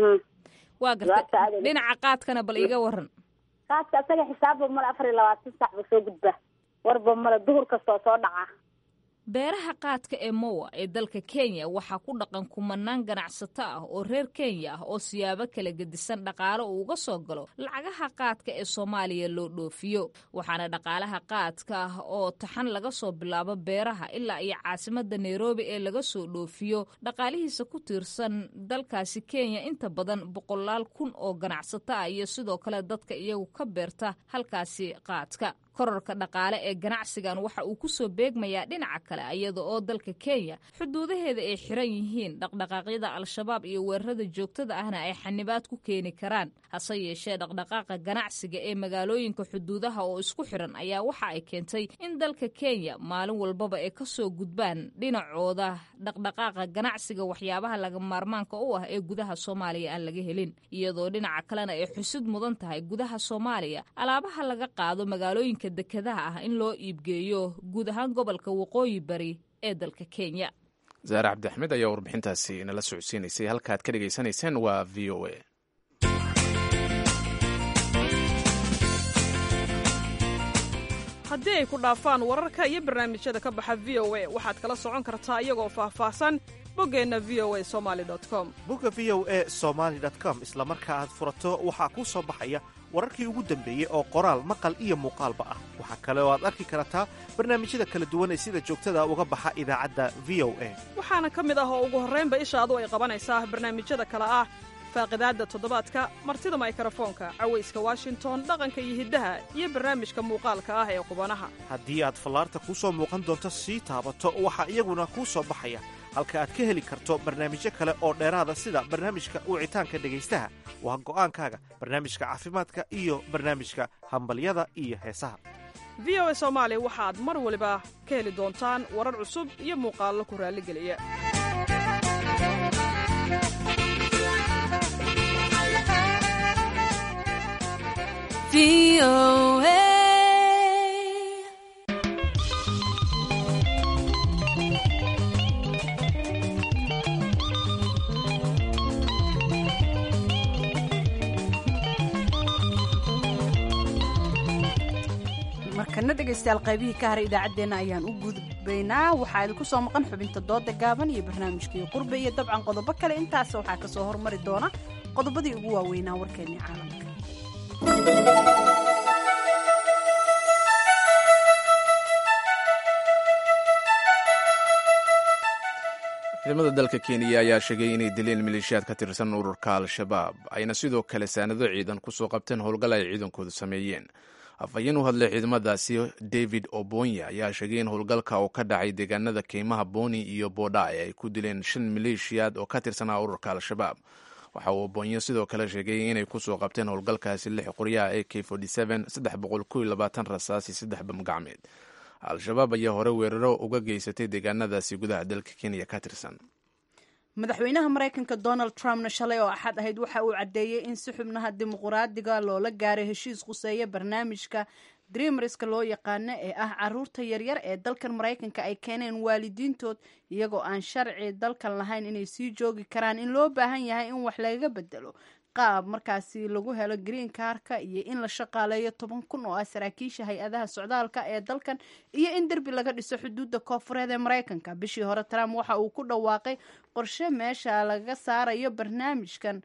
waa garta dhinaca qaadkana bal iga waran qaadka asaga xisaabba male afar iyo labaatan sax ba soo gudba warba male duhur kastoo soo dhaca beeraha qaadka ee mowa ee dalka kenya waxaa ku dhaqan kumanaan ganacsato ah oo reer kenya ah oo siyaabo kala gedisan dhaqaalo uu uga soo galo lacagaha qaadka ee soomaaliya loo dhoofiyo waxaana dhaqaalaha qaadka ah oo taxan laga soo bilaabo beeraha ilaa iyo caasimada nairobi ee laga soo dhoofiyo dhaqaalihiisa ku tiirsan dalkaasi kenya inta badan boqolaal kun oo ganacsato ah iyo sidoo kale dadka iyagu ka beerta halkaasi qaadka korarka dhaqaale ee ganacsigan waxa uu ku soo beegmayaa dhinaca kale iyada oo dalka kenya xuduudaheeda ay xiran yihiin dhaqdhaqaaqyada al-shabaab iyo weerarada joogtada ahna ay xanibaad ku keeni karaan hase yeeshee dhaqdhaqaaqa ganacsiga ee magaalooyinka xuduudaha oo isku xiran ayaa waxa ay keentay in dalka kenya maalin walbaba ay kasoo gudbaan dhinacooda dhaqdhaqaaqa ganacsiga waxyaabaha laga maarmaanka u ah ee gudaha soomaaliya aan laga helin iyadoo dhinaca kalena ay xusid mudan tahay gudaha soomaaliya alaabaha laga qaado magaalooyinka dekadaha ah in loo iibgeeyo guud ahaan gobolka waqooyi bari ee dalka kenya zaare cabdixmed ayaa warbixintaasi nala socodsiinaysay halkaad ka dhegaysanayseen waa v o a haddii ay ku dhaafaan wararka iyo barnaamijyada ka baxa v o a waxaad kala socon kartaa iyagoo faahfaahsan boggeenna v o a somali com bogga v o a somaali com isla marka aad furato waxaa kuu soo baxaya wararkii ugu dambeeyey oo qoraal maqal iyo muuqaalba ah waxaa kale oo aad arki kartaa barnaamijyada kala duwan ee sida joogtada uga baxa idaacadda v o a waxaana ka mid ah oo ugu horraynba ishaadu ay qabanaysaa barnaamijyada kale ah faaqidaadda toddobaadka martida maykarafoonka cawayska washington dhaqanka iyo hiddaha iyo barnaamijka muuqaalka ah ee qubanaha haddii aad fallaarta kuu soo muuqan doonto sii taabato waxaa iyaguna kuu soo baxaya halka aad ka heli karto barnaamijyo kale oo dheeraada sida barnaamijka wicitaanka dhegaystaha waa go'aankaaga barnaamijka caafimaadka iyo barnaamijka hambalyada iyo heesaha v o a soomaali waxaad mar waliba ka heli doontaan warar cusub iyo muuqaallo ku raalligeliya markana dhegaystayaal qaybihii ka haray idaacaddeenna ayaan u gudbaynaa waxaa idinku soo maqan xubinta dooda gaaban iyo barnaamijkii qurbe iyo dabcan qodobo kale intaas waxaa ka soo hormari doona qodobadii ugu waaweynaa warkeennii caalamka ciidamada dalka kenya ayaa sheegay inay dileen maleeshiyaad ka tirsan ururka al-shabaab ayna sidoo kale saanado ciidan kusoo qabteen howlgal ay ciidankoodu sameeyeen afhayeen u hadlay ciidamadaasi david obonya ayaa sheegay in howlgalka uu ka dhacay deegaanada keymaha boni iyo boodhae ay ku dileen shan maleeshiyaad oo ka tirsanaa ururka al-shabaab waxa uu obonyo sidoo kale sheegay inay kusoo qabteen howlgalkaasi lix qoryaha a k rasaasi saddex bamgacmeed al-shabaab ayaa hore weeraro uga geysatay deegaanadaasi gudaha dalka kenya ka tirsan madaxweynaha maraykanka donald trumpna shalay oo axad ahayd waxa uu caddeeyey in si xubnaha dimuquraadiga loola gaaray heshiis khuseeya barnaamijka dreamriska loo yaqaano ee ah caruurta yaryar ee dalkan maraykanka ay keeneen waalidiintood iyagoo aan sharci dalkan lahayn inay sii joogi karaan in loo baahan yahay in wax lagaga bedelo qaab markaasi lagu helo green karka iyo in la shaqaaleeyo toban kun oo ah saraakiisha hay-adaha socdaalka ee dalkan iyo in derbi laga dhiso xuduudda koofureed ee maraykanka bishii hore trump waxa uu ku dhawaaqay qorshe meesha laga saarayo barnaamijkan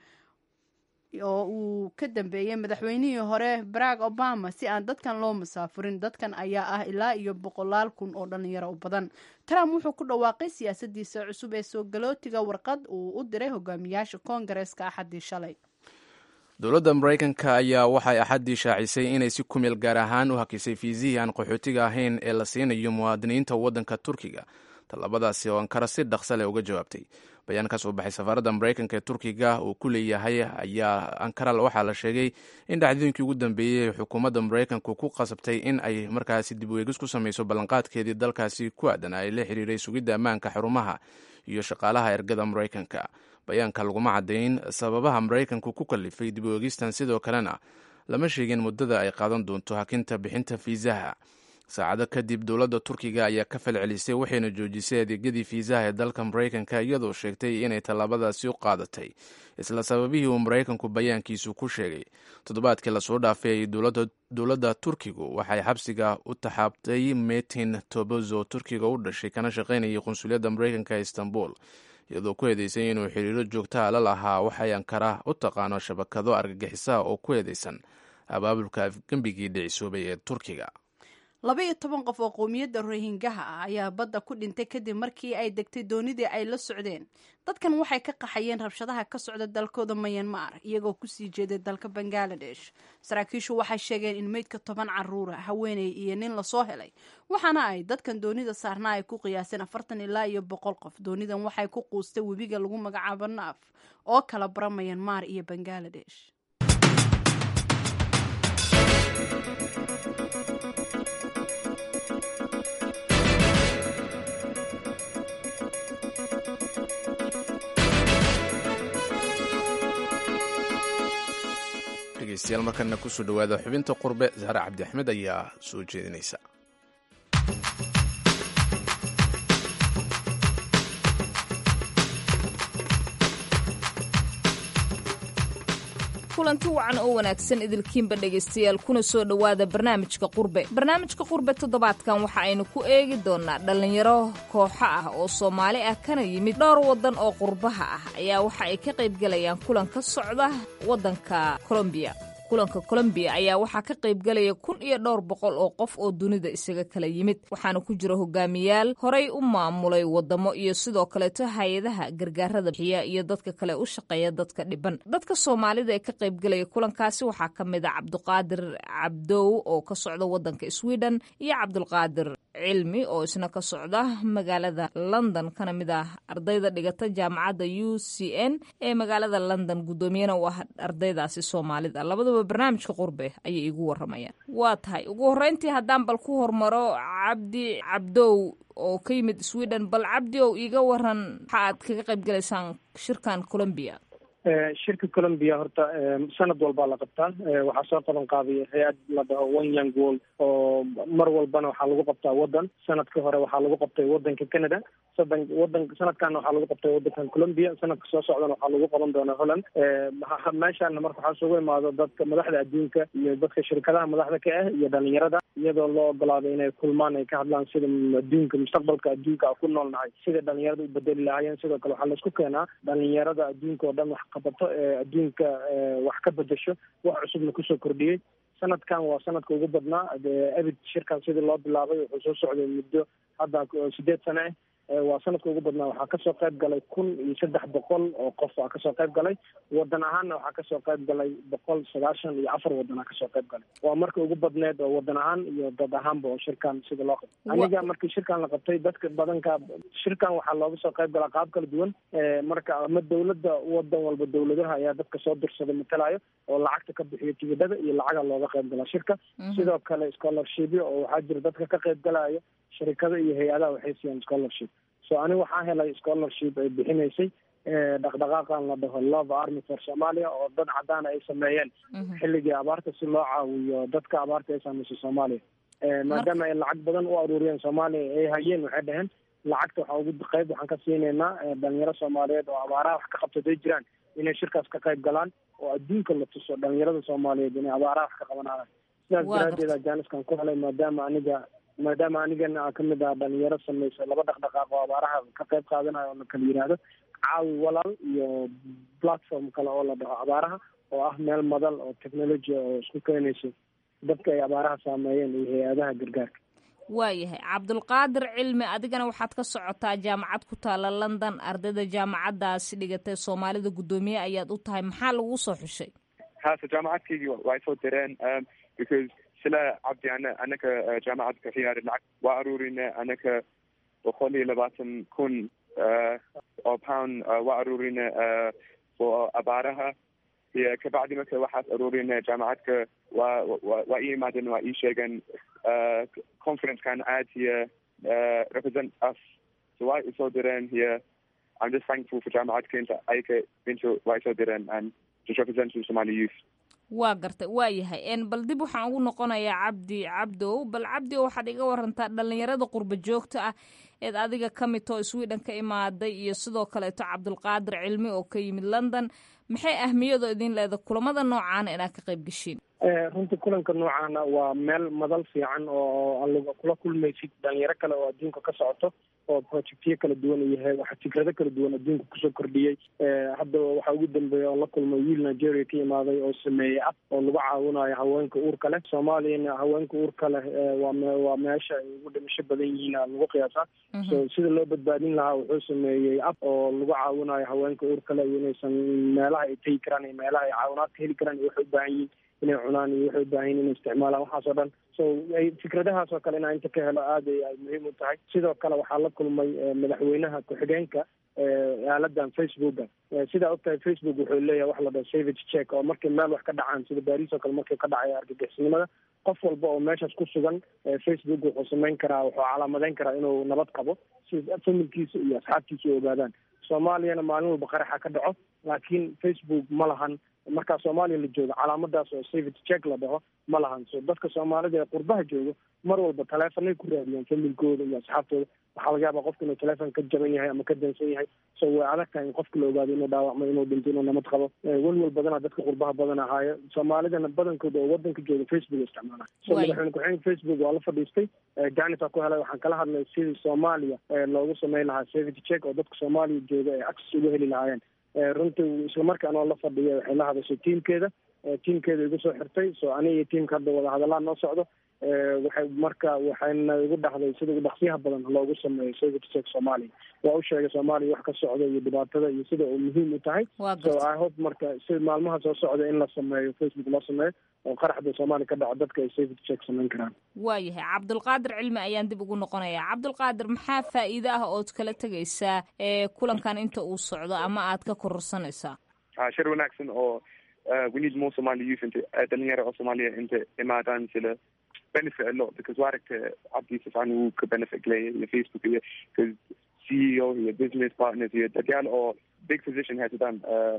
oo uu ka dambeeyey madaxweynihii hore barack obama si aan dadkan loo musaafurin dadkan ayaa ah ilaa iyo boqolaal kun oo dhalinyaro u badan trump wuxuu ku dhawaaqay siyaasadiisa cusub ee soo galootiga warqad uu u diray hogaamiyaasha koongareeska axadii shalay dowladda maraykanka ayaa waxay axaddii shaacisay inay si kumeel gaar ahaan u hakisay fiisihii aan qaxootiga ahayn ee la siinayo muwaadiniinta waddanka turkiga tallabadaasi oo ankara si dhaqsa leh uga jawaabtay bayaan ka soo baxay safaaradda maraykanka ee turkiga uu ku leeyahay ayaa ankara waxaa la sheegay in dhacdooyinkii ugu dambeeyey xukuumadda maraykanku ku qasabtay in ay markaasi dib weegis ku samayso ballanqaadkeedii dalkaasi ku aadan ay la xiriiray sugidda ammaanka xarumaha iyo shaqaalaha ergada maraykanka bayaanka laguma caddayn sababaha maraykanku ku kalifay dib weegistan sidoo kalena lama sheegin muddada ay qaadan doonto hakinta bixinta fiisaha saacado kadib dowladda turkiga ayaa ka falcelisay waxayna joojisay adeegyadii fiisaha ee dalka maraykanka iyadoo sheegtay inay tallaabadaasi u qaadatay isla sababihii uu maraykanku bayaankiisu ku sheegay toddobaadkii lasoo dhaafay ay dowladda turkigu waxay xabsiga u taxaabtay metin tobozo turkiga u dhashay kana shaqaynayay qunsuliyadda maraykanka ee istanbul iyadoo ku eedeysay inuu xiriiro joogtaha la lahaa waxay ankara u taqaano shabakado argagixisaha oo ku eedeysan abaabulka afgembigii dhicisoobay ee turkiga laba iyo toban qof oo qowmiyadda rohingaha ah ayaa badda ku dhintay kadib markii ay degtay doonidii ay la socdeen dadkan waxay ka qaxayeen rabshadaha ka socda dalkooda mayanmar iyagoo kusii jeeday dalka bangaladesh saraakiishu waxay sheegeen in meydka toban caruura haweeney iyo nin lasoo helay waxaana ay dadkan doonida saarnaa ay ku qiyaaseen afartan ilaa iyo boqol qof doonidan waxay ku quustay webiga lagu magacaabo naaf oo kala bara mayanmar iyo bangaladesh dhegeystayaal markana kusoo dhawaada xubinta qurbe zahra cabdi axmed ayaa soo jeedinaysa kulanti wacan oo wanaagsan idilkiinba dhegaystayaal kuna soo dhowaada barnaamijka qurbe barnaamijka qurbe toddobaadkan waxa aynu ku eegi doonnaa dhallinyaro kooxo ah oo soomaali ah kana yimid dhowr waddan oo qurbaha ah ayaa waxa ay ka qaybgalayaan kulan ka socda waddanka kolombiya kulanka kolombiya ayaa waxaa ka qaybgalaya kun iyo dhowr boqol oo qof oo dunida isaga kala yimid waxaana ku jira hogaamiyaal horay u maamulay wadamo iyo sidoo kaleeto hay-adaha gargaarada bixiya iyo dadka kale u shaqeeya dadka dhiban dadka soomaalida ee ka qaybgalaya kulankaasi waxaa ka mid a cabduqaadir cabdow oo ka socda wadanka sweden iyo cabdulqaadir cilmi oo isna ka socda magaalada london kana mid ah ardayda dhigata jaamacadda u c n ee magaalada london guddoomiyana u ah ardaydaasi soomaalida labadaba barnaamijka qurbe ayay igu waramayaan waa tahay ugu horreyntii haddaan bal ku hormaro cabdi cabdow oo ka yimid sweden bal cabdi ow iiga waran waxa aad kaga qayb galaysaan shirkan colombiya shirka colombia horta sanad walbaa la qabtaa waxaa soo qaban qaaday hay-ad la dhaho one young world oo mar walbana waxaa lagu qabtaa wadan sanadka hore waxaa lagu qabtay wadanka canada sadan wadan sanadkana waxaa lagu qabtay wadankan colombia sanadka soo socdana waxaa lagu qaban doonaa holland meeshaana marka waxaa isugu imaado dadka madaxda adduunka iyo dadka shirkadaha madaxda ka ah iyo dhalinyarada iyadoo loo ogolaaday inay kulmaan ay ka hadlaan sida adduunka mustaqbalka adduunka ku nool nahay sida dhalinyarada u bedeli lahaayeen sidoo kale waxaa laisku keenaa dhalinyarada adduunka oo dhan wax qabato ee adduunka wax ka bedesho wax cusubna kusoo kordhiyey sanadkan waa sanadka ugu badnaa abid shirkan sidii loo bilaabay wuxuu soo socday muddo hadda sideed sane ah waa sanadka ugu badnaa waxaa kasoo qayb galay kun iyo saddex boqol oo qof aa kasoo qayb galay wadan ahaanna waxaa kasoo qayb galay boqol sagaashan iyo afar wadan aa kasoo qayb galay waa marka ugu badneed oo wadan ahaan iyo dad ahaanba oo shirkan sida loo qabtay aniga markii shirkan la qabtay dadka badanka shirkan waxaa looga soo qayb galaa qaab kala duwan marka ama dawladda wadan walba dawladaha ayaa dadka soo dirsada matalayo oo lacagta ka bixiyo tigidhada iyo lacaga looga qayb galaa shirka sidoo kale scholarshipyo oo waxaa jira dadka ka qayb galaya shirikada iyo hay-adaha waxay siiyaan scholarship so ani waxaa helay scholarship ay bixinaysay dhaqdhaqaaqan la dhaho love army for somalia oo dad cadaan ay sameeyeen xilligii abaarta si loo caawiyo dadka abaarta ay saameysay soomaaliya maadaama ay lacag badan u aruuriyeen soomaaliya ay hayeen waxay dhaheen lacagta waxaa ugu qayb waxaan ka siineynaa dhalinyaro soomaaliyeed oo abaaraha wax ka qabta day jiraan inay shirkaas ka qayb galaan oo adduunka la tuso dhalinyarada soomaaliyeed inay abaaraha wax ka qabanayaan sidaas daraadeed jaaniskan ku helay maadaama aniga maadaama anigana a kamid ah dhalinyaro sameysa laba dhaqdhaqaaq oo abaaraha ka qayb qaadanayo oo la kala yihahdo caawi walaal iyo platform kale oo la dhaho abaaraha oo ah meel madal oo technology oo isku keenayso dadka ay abaaraha saameeyeen iyo hay-adaha gargaarka waayahay cabdulqaadir cilmi adigana waxaad ka socotaa jaamacad ku taala london ardayda jaamacadaasi dhigatay soomaalida guddoomiye ayaad u tahay maxaa lagu soo xushay hase jaamacadkaygii way soo direen because sila cabdi ana anaka jaamacad ka xiyaari lacag waa aruurina anaka boqol iyo labaatan kun oo pound waa aruurina oo abaaraha iyo kabacdi marka waxaas aruurina jaamacadka waa waa ii imaadeen waa ii sheegeen conferencekan aad here represent us so waa isoo direen here I'm just thankful for jaamacadka inta ayka inta waa isoo direen and just representing Somali youth waa gartay waa yahay bal dib waxaan ugu noqonayaa cabdi cabdow bal cabdi o waxaad iga warantaa dhalinyarada qurba joogta ah eed adiga ka mid oo sweden ka imaaday iyo sidoo kaleeto cabdulqaadir cilmi oo ka yimid london maxay ahmiyadoo idin leeda kulamada noocaana inaad ka qayb geshiin runtii kulanka noocaana waa meel madal fiican oo aliga kula kulmaysid dhalinyaro kale oo adduunka ka socoto oo projectyo kala duwan yahay waxa fikrado kala duwan adduunka kusoo kordhiyey hadda waxaa ugu dambeeya oo la kulmay wiil nigeria ka imaaday oo sameeyey ab oo lagu caawinayo haweenka uurka leh soomaaliyana haweenka uurka leh waa waa meesha ay ugu dhimasho badan yihiin lagu qiyaasaa so sida loo badbaadin lahaa wuxuu sameeyey ab oo lagu caawinayo haweenka uurka leh iyo inaysan meelaha ay tegi karaan iyo meelaha ay caawinaad ka heli karaan iyo waxay u baahan yihiin inay cunaan iyo waxay u baahan yihin inay isticmaalaan waxaas oo dhan so fikradahaas oo kale inaa inta ka helo aad ay muhiim u tahay sidoo kale waxaa la kulmay madaxweynaha ku-xigeenka aaladan facebooka sidaa ogtahay facebook wuxuu leeyahay wax la dhaho savage check oo markay meel wax ka dhacaan sida baris oo kale markay ka dhacay argagixisnimada qof walba oo meeshaas ku sugan facebook wuxuu samayn karaa wuxuu calaamadeyn karaa inuu nabad qabo si familkiisa iyo asxaabtiisa u ogaadaan soomaaliyana maalin walba qaraxa ka dhaco laakiin facebook ma lahan markaa soomaaliya la joogo calaamadaas oo savage check la dhaho ma lahan so dadka soomaalida ee qurbaha joogo mar walba taleefanay ku raadiyaan familkooda iyo asxaabtooda waxaa laga yaabaa qofka inuu teleefon ka jaban yahay ama ka dansan yahay so way adag tahay in qofka la ogaado inuu dhaawacmo inuu dhinto inuu nabad qabo welwel badana dadka qurbaha badan ahaayo soomaalidana badankooda oo wadanka jooga facebook isticmaala so madaxweyne ku-xigeenka facebook waa la fadhiistay janis aa ku helay waxaan kala hadlay sidii soomaaliya loogu sameyn lahaa savage check oo dadka soomaaliya jooga ay access uga heli lahaayeen runtii islamarkaan oo la fadhiya waxay la hadashay tiamkeeda tiamkeeda igu soo xirtay so aniga iyo tiamka hadda wada hadallaan noo socdo waxay marka waxayna igu dhahday sida ugu dhaqsiyaha badan loogu sameeyo savage check soomaaliya waa u sheegay soomaaliya wax ka socda iyo dhibaatada iyo sida uu muhiim u tahay so i hope marka si maalmaha soo socda in la sameeyo facebook loo sameeyo oo qaraxda soomaaliya ka dhaco dadka ay savage check samayn karaan waayahay cabdulqaadir cilmi ayaan dib ugu noqonayaa cabdulqaadir maxaa faa'iide ah ood kala tegaysaa ee kulankan inta uu socdo ama aad ka kororsanaysaa shir wanaagsan oo we need more Somali youth into dhalinyaro oo Soomaaliya inta imaadaan sila benefit a lot because waa aragta cabdi sifaan wuu ka benefit leeyahay iyo facebook iyo because CEO iyo business partners iyo dadyaal oo big position haysadaan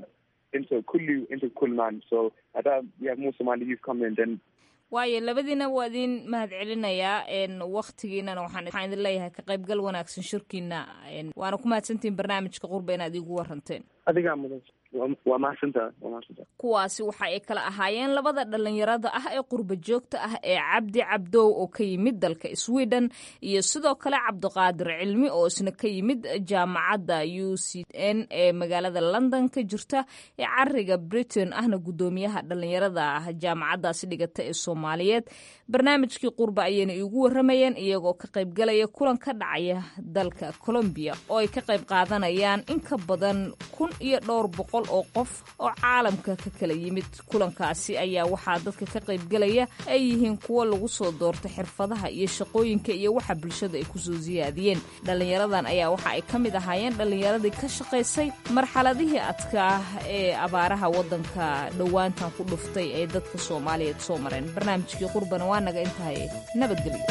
inta kulli inta kulmaan so haddaa we have more somali youth come in then waayo labadiina waa idin mahad celinayaa waktigiinana waxaan waxaan idin leeyahay ka qaybgal wanaagsan shirkiina waana ku mahadsantihin barnaamijka qurba inaad iigu waranteen adigaa mudan waa mahadsantaa waa mahadsantaa kuwaasi waxa ay kala ahaayeen labada dhalinyarada ah ee qurba joogta ah ee cabdi cabdow oo ka yimid dalka sweden iyo sidoo kale cabdiqaadir cilmi oo isna ka yimid jaamacadda u c n ee magaalada london ka jirta ee cariga britain ahna guddoomiyaha dhalinyarada ah jaamacaddaasi dhigata ee soomaaliyeed barnaamijkii qurba ayayna iigu waramayeen iyagoo ka qaybgalaya kulan ka dhacaya dalka colombiya oo ay ka qayb qaadanayaan in ka badan kun iyo dhowr boqol oo qof oo caalamka ka kala yimid kulankaasi ayaa waxaa dadka ka qaybgalaya ay yihiin kuwo lagu soo doorta xirfadaha iyo shaqooyinka iyo waxa bulshada ay kusoo siyaadiyeen dhallinyaradan ayaa waxa ay ka mid ahaayeen dhallinyaradii ka shaqaysay marxaladihii adkaa ee abaaraha waddanka dhowaantan ku dhuftay ee dadka soomaaliyeed soo mareen barnaamijkii qurbana waa naga intahay nabadgelyo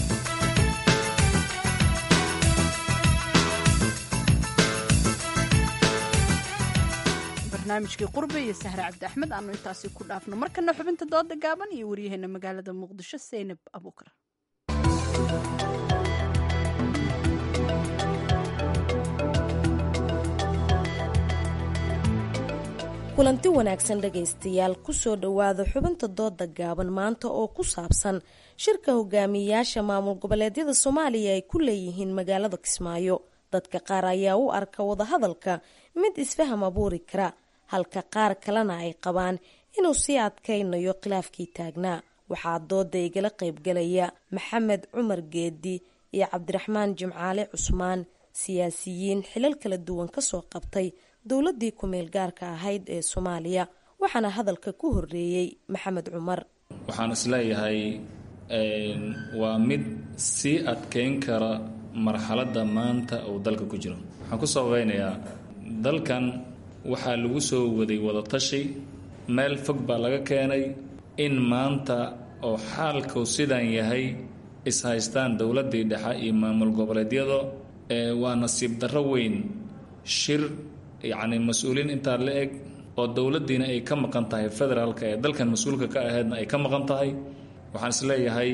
barnaamijkii qurbe iyo sahre cabdi axmed aanu intaasi ku dhaafno markana xubinta dooda gaaban iyo waryaheena magaalada muqdisho seynab abuukar kulanti wanaagsan dhegaystayaal kusoo dhowaada xubinta dooda gaaban maanta oo ku saabsan shirka hogaamiyayaasha maamul goboleedyada soomaaliya ay ku leeyihiin magaalada kismaayo dadka qaar ayaa u arka wadahadalka mid isfaham abuuri kara halka qaar kalena ay qabaan inuu sii adkaynayo khilaafkii taagnaa waxaa dooda igala qaybgalaya maxamed cumar geedi iyo cabdiraxmaan jimcaale cusmaan siyaasiyiin xilal kala duwan kasoo qabtay dowladii ku-meel gaarka ahayd ee soomaaliya waxaana hadalka ku horeeyey maxamed cumar waxaan isleeyahay waa mid sii adkeyn kara marxaladda maanta uu dalka ku jiro waxaan ku sababeynayaa dalkan waxaa lagu soo waday wadatashi meel fog baa laga keenay in maanta oo xaalku sidan yahay is-haystaan dowladdii dhexe iyo maamul goboleedyada waa nasiib darro weyn shir yacni mas-uuliin intaa la eg oo dowladdiina ay ka maqan tahay federaalka ee dalkan mas-uulka ka ahaydna ay ka maqan tahay waxaan isleeyahay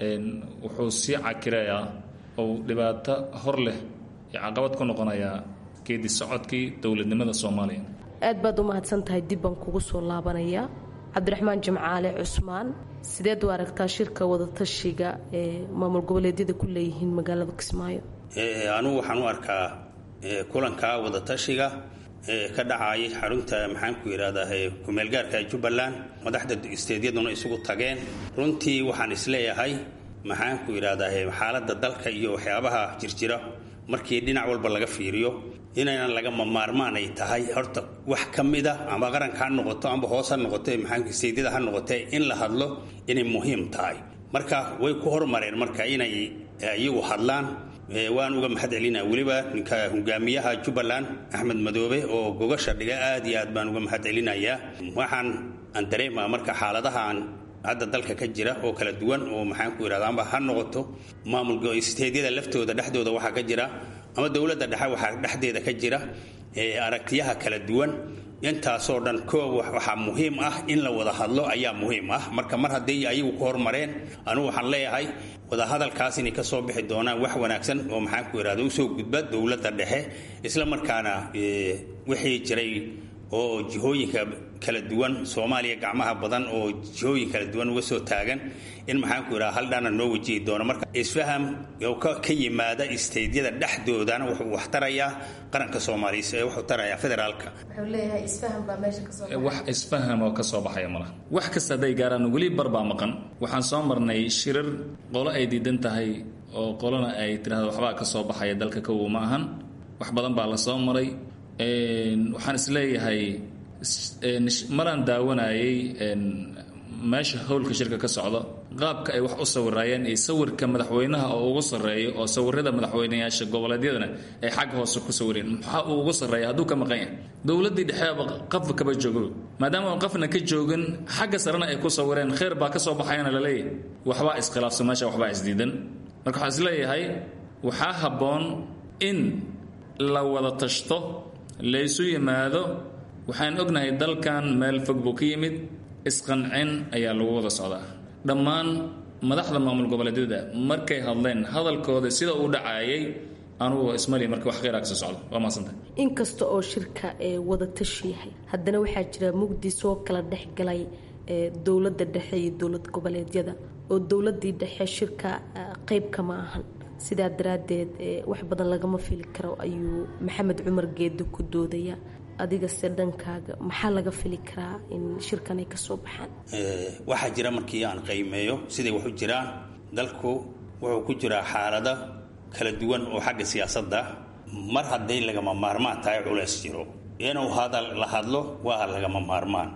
wuxuu sii cakirayaa ou dhibaato hor leh iyo caqabad ku noqonayaa geedi socodkii dowladnimada soomaaliya aad baad u mahadsan tahay dib baan kugu soo laabanayaa cabdiraxmaan jimcaale cusmaan sideed u aragtaa shirka wadatashiga ee maamul goboleedyada ku leeyihiin magaalada kismaayo anugu waxaan u arkaa kulanka wadatashiga ka dhacayay xarunta maxaanku yidhahdaa kumeelgaarka jubbaland madaxda isteedyaduna isugu tageen runtii waxaan isleeyahay maxaanku yidhahdaa xaaladda dalka iyo waxyaabaha jirjira markii dhinac walba laga fiiriyo inaynan lagama maarmaan ay tahay horta wax ka mida amba qaranka ha noqoto amba hoos ha noqoto maxaanku isteedyada ha noqotee in la hadlo inay muhiim tahay marka way ku hormareen marka inay iyagu hadlaan waan uga mahad celinaa weliba ninka hogaamiyaha jubbaland axmed madoobe oo gogasha dhiga aad iyo aad baan uga mahad celinayaa waxaan aan dareemaa marka xaaladahaan hadda dalka ka jira oo kala duwan oo maxaanku yidhahda amba ha noqoto maamul isteedyada laftooda dhexdooda waxaa ka jira ama dowladda dhexe waxaa dhexdeeda ka jira aragtiyaha kala duwan intaasoo dhan koob waxaa muhiim ah in la wada hadlo ayaa muhiim ah marka mar haddii ayagu ku hormareen anugu waxaan leeyahay wadahadalkaas inay ka soo bixi doonaan wax wanaagsan oo maxaanku yidhahda usoo gudba dowladda dhexe isla markaana wixii jiray oo jihooyinka kala duwan soomaaliya gacmaha badan oo jihooyin kala duwan uga soo taagan in maxaanku yidhaha haldhaana noo wajihi doono marka isfaham ka yimaada isteydyada dhexdoodana wuxuu wax tarayaa qaranka soomaaliya wuxuu tarayaa federaalka wax isfaham oo ka soo baxaya malaha wax kasta hadday gaaraan weli barbaa maqan waxaan soo marnay shirar qolo ay diidan tahay oo qolona ay tidhahda waxbaa ka soo baxaya dalka kowow ma ahan wax badan baa la soo maray waxaan isleeyahay maraan daawanayay meesha howlka shirka ka socda qaabka ay wax u sawiraayeen iyo sawirka madaxweynaha oo ugu sarreeya oo sawirada madaxweynayaasha goboleedyadana ay xagga hoose ku sawireen maxaa uu ugu sarreeya hadduu ka maqan yahay dowladdii dhexeeba qafba kaba joogo maadaama aan qafna ka joogin xagga sarena ay ku sawireen kheyr baa ka soo baxayana la leeyahay waxbaa iskhilaafsan meesha waxbaa isdiidan marka waxaan isleeyahay waxaa habboon in la wada tashto laysu yimaado waxaan ognahay dalkan meel fog buu ka yimid isqancin ayaa lagu wada socdaa dhammaan madaxda maamul goboleedyada markay hadleen hadalkooda sida uu dhacaayay anugu ismali marka wax kheyraa kasoo socdo waa mahadsantay inkasta oo shirka ee wada tashi yahay haddana waxaa jira mugdi soo kala dhexgalay ee dowladda dhexe iyo dowlad goboleedyada oo dowladii dhexe shirka qeyb kama ahan sidaa daraaddeed wax badan lagama fili karo ayuu maxamed cumar geedi ku doodaya adigase dhankaaga maxaa laga fili karaa in shirkan ay kasoo baxaan waxaa jira markii aan qiimeeyo siday wax u jiraan dalku wuxuu ku jiraa xaalado kala duwan oo xagga siyaasadda mar hadday lagama maarmaan tahay culays jiro inuu hadal la hadlo waa lagama maarmaan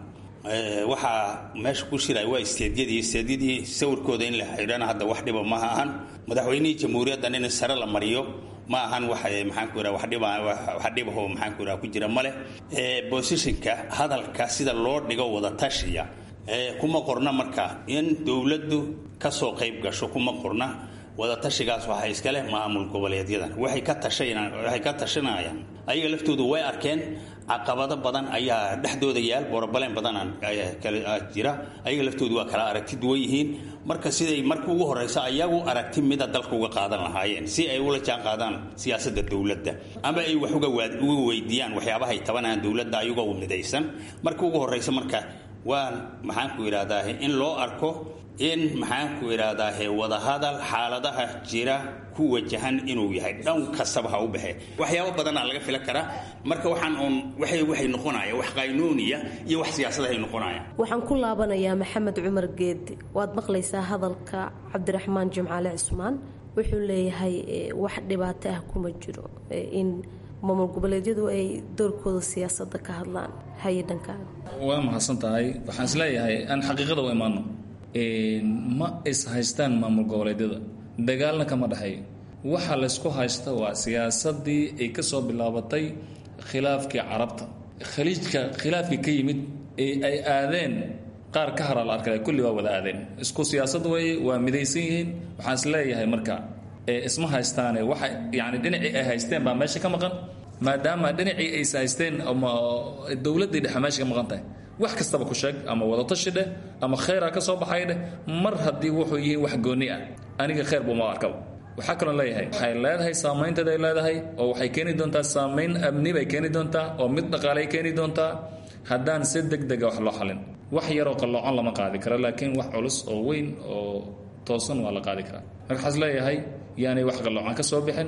waxaa meesha ku shiraya waa isteedyadii isteedyadii sawirkooda in la xidhana hadda wax dhiba ma ahan madaxweynihii jamhuuriyaddan in sare la mariyo ma ahan wax maxaan ku yidhaha wax dhiba wax dhibaho maxaan ku yidhaha ku jira male positionka hadalka sida loo dhigo wada tashiya kuma qorna marka in dowladdu kasoo qayb gasho kuma qorna wada tashigaas waxaa iska leh maamul goboleedyadan waxay ka tashanayaan waxay ka tashanayaan ayaga laftoodu way arkeen caqabado badan ayaa dhexdooda yaal borobaleen badan kala jira ayaga laftoodu waa kala aragti duwan yihiin marka siday marka ugu horeysa ayagu aragti mida dalka uga qaadan lahaayeen si ay ula jaan qaadaan siyaasadda dowladda ama ay wax uga uga weydiiyaan waxyaabahay tabanayaan dowladda ayagoo midaysan marka ugu horeysa marka waa maxaan ku yidhahdaa in loo arko in maxaan ku idhahdaahe wadahadal xaaladaha jira ku wajahan inuu yahay dhan kastaba ha u baxe waxyaabo badanaa laga filan karaa marka waxaan uun waxay waxay noqonaya wax qaynuuniya iyo wax siyaasadahay noqonaya waxaan ku laabanayaa maxamed cumar geedi waad maqlaysaa hadalka cabdiraxmaan jimcaale cismaan wuxuu leeyahay wax dhibaato ah kuma jiro in maamul goboleedyadu ay doorkooda siyaasadda ka hadlaan haye dhankaaga waa mahadsan tahay waxaan isleeyahay aan xaqiiqada u imaano ma is haystaan maamul goboleedyada dagaalna kama dhexeeyo waxa laysku haysta waa siyaasadii ay ka soo bilaabatay khilaafkii carabta khaliijka khilaafkii ka yimid ee ay aadeen qaar ka hara la arkaya kulli waa wada aadeen isku siyaasad weeye waa midaysan yihiin waxaan is leeyahay marka isma haystaane waxa yani dhinacii ay haysteen baa meesha ka maqan maadaama dhinacii ays haysteen ama dowladdii dhexe meesha ka maqan tahay wax kastaba ku sheeg ama wadatashi dheh ama kheyra ka soo baxay dheh mar haddii wuxuu yihiin wax gooni ah aniga kheyr buuma arkaba waxaa kaloo leeyahay waxay leedahay saamaynteed ay leedahay oo waxay keeni doontaa saamayn amni bay keeni doontaa oo mid dhaqaalay keeni doontaa haddaan si deg dega wax loo xalin wax yaroo qalloocan lama qaadi karo laakiin wax culus oo weyn oo toosan waa la qaadi karaa marka waxaas leeyahay yaanay wax qalloocan ka soo bixin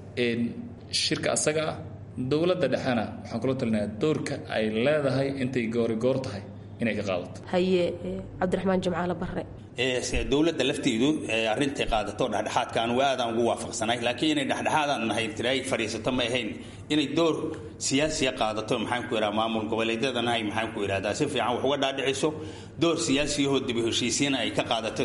shirka asaga ah dowladda dhexena waxaan kula talinayaa doorka ay leedahay intay goori goor tahay inay ka qaadato haye cabdiraxmaan jimcaale barre dowladda lafteedu arintay qaadato dhexdhexaadka anugu aadaan ugu waafaqsanay laakiin inay dhexdhexaadaan nahay tiray fadhiisato ma ahayn inay door siyaasiya qaadato maxaan ku idhaha maamul goboleedyadana ay maxaan ku idhahdaa si fiican wax uga dhaadhiciso door siyaasiyahoo dib u heshiisiina ay ka qaadato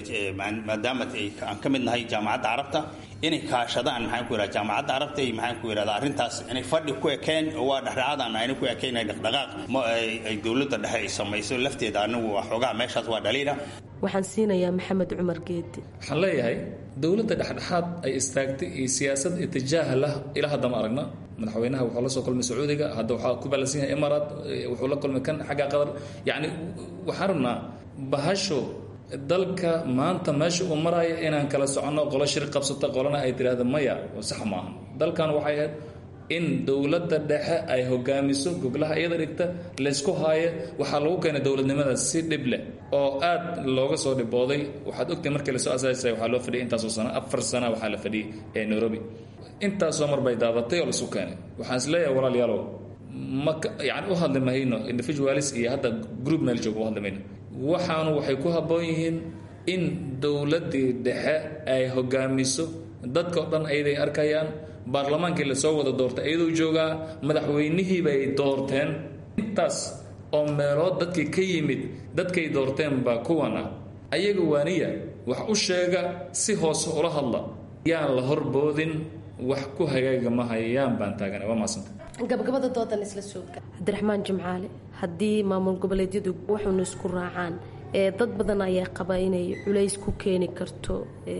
maadaama aan ka mid nahay jaamacadda carabta inay kaashadaan maxaan ku idhaha jaamacadda carabta iyo maxaan ku idhahdaa arrintaas inay fadhi ku ekeen oo waa dhexdhexaadaan ayna ku ekeen ay dhaqdhaqaaq ma ay dowladda dhexe ay samayso lafteeda anigu waa xoogaa meeshaas waa dhaliila waxaan siinayaa maxamed cumar geedi waxaan leeyahay dowladda dhexdhexaad ay istaagtay iyo siyaasad itijaaha lah ilaa hadda ma aragna madaxweynaha wuxuu la soo kulmay sacuudiga hadda waxaa ku balansan yahay imaaraat wuxuu la kulmay kan xagga qatar yacni waxaan rabnaa bahasho dalka maanta meesha uu maraya inaan kala soconno qolo shir qabsata qolana ay tidhaahdo maya sax maaha dalkan waxay ahayd in dowladda dhexe ay hogaamiso goglaha iyada dhigta laysku haayo waxaa lagu keenay dowladnimada si dhib leh oo aad looga soo dhibooday waxaad ogtahay markii lasoo asaasay waxaa loo fadhiyay intaasoo sano afar sana waxaa la fadhiyay ee nairobi intaasoo mar bay daadatay oo lasu keenay waxaan is leeyahay walaalayaalow ma yani u hadli mahayno individualis iyo hadda group meel jooga u hadli mayno waxaanu waxay ku habboon yihiin in dowladdii dhexe ay hogaamiso dadka o dhan ayaday arkayaan baarlamaankii lasoo wada doortay iyadoo joogaa madaxweynihii bay doorteen intaas oo meelood dadkii ka yimid dadkay doorteen baa kuwan ah ayaga waaniya wax u sheega si hoose ula hadla yaan la horboodin wax ku hagaaga mahayaan baan taagana waa maasanta gabagabada doodan isla sooga cabdiraxmaan jimcaale haddii maamul goboleedyadu waxuuna isku raacaan ee dad badan ayaa qaba inay culays ku keeni karto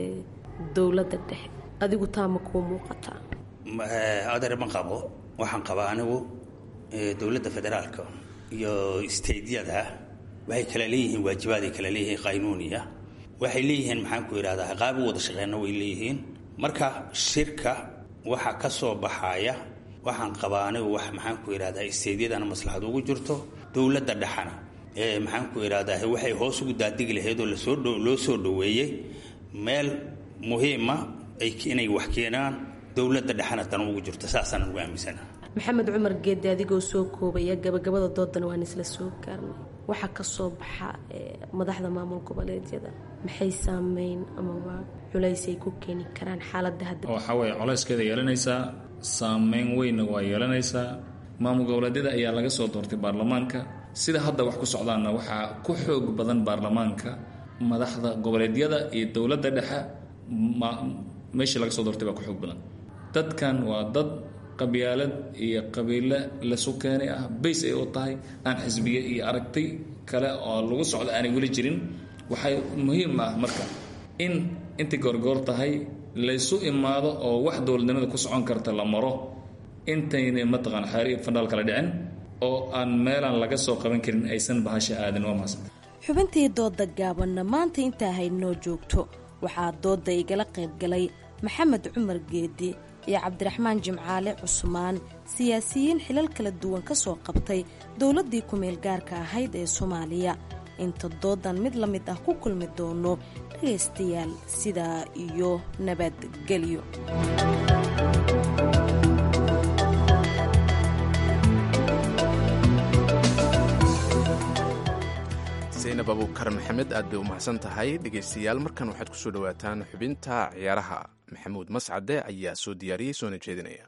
dowladda dhexe adigu taa ma kuu muuqataa adeer ma qabo waxaan qabaa anigu dowladda federaalka iyo steydyada waxay kala leeyihiin waajibaaday kala leeyihiin qaynuuniya waxay leeyihiin maxaan ku idhahdaa qaab u wada shaqeyna way leeyihiin marka shirka waxa ka soo baxaya waxaan qabaa anigu wax maxaan ku idhahdaa steydyadana maslaxad ugu jirto dowladda dhexana ee maxaan ku idhahdaa waxay hoos ugu daadigi lahayd oo lasoo loo soo dhoweeyey meel muhiima ay inay wax keenaan dowladda dhexana tan ugu jirto saasaan ugu aaminsana maxamed cumar geedi adigoo soo koobaya gabagabada doodana waan isla soo gaarnay waxaa ka soo baxa madaxda maamul goboleedyada maxay saameyn amaba culays ay ku keeni karaan xaaladda hadda waxaa weeye colayskeeda yeelanaysaa saameyn weynna waa yeelanaysaa maamul goboleedyada ayaa laga soo doortay baarlamaanka sida hadda wax ku socdaanna waxaa ku xoog badan baarlamaanka madaxda goboleedyada iyo dowladda dhexe meeshii laga soo doortay baa ku xoog badan dadkan waa dad qabyaalad iyo qabiile lasu keenay ah bays ay u tahay aan xisbiye iyo aragtay kale oo lagu socdo aanay weli jirin waxay muhiim ah marka in intay goorgoor tahay laysu imaado oo wax dowladnimada ku socon karta la maro intayna mataqaan xeer iyo fandhaal kala dhicin oo aan meelaan laga soo qaban karin aysan bahasha aadin waa mahadsan xubintii dooda gaabanna maanta intaa haynoo joogto waxaa dooda igala qayb galay maxamed cumar geedi iyo cabdiraxmaan jimcaale cusmaan siyaasiyiin xilal kala duwan ka soo qabtay dowladdii ku-meel gaarka ahayd ee soomaaliya inta doodan mid la mid ah ku kulmi doono dhagaystayaal sidaa iyo nabadgelyo zaynab abuukar maxamed aad bay u mahadsan tahay dhegaystayaal markan waxaad ku soo dhowaataan xubinta ciyaaraha maxamuud mascade ayaa soo diyaariyey soona jeedinaya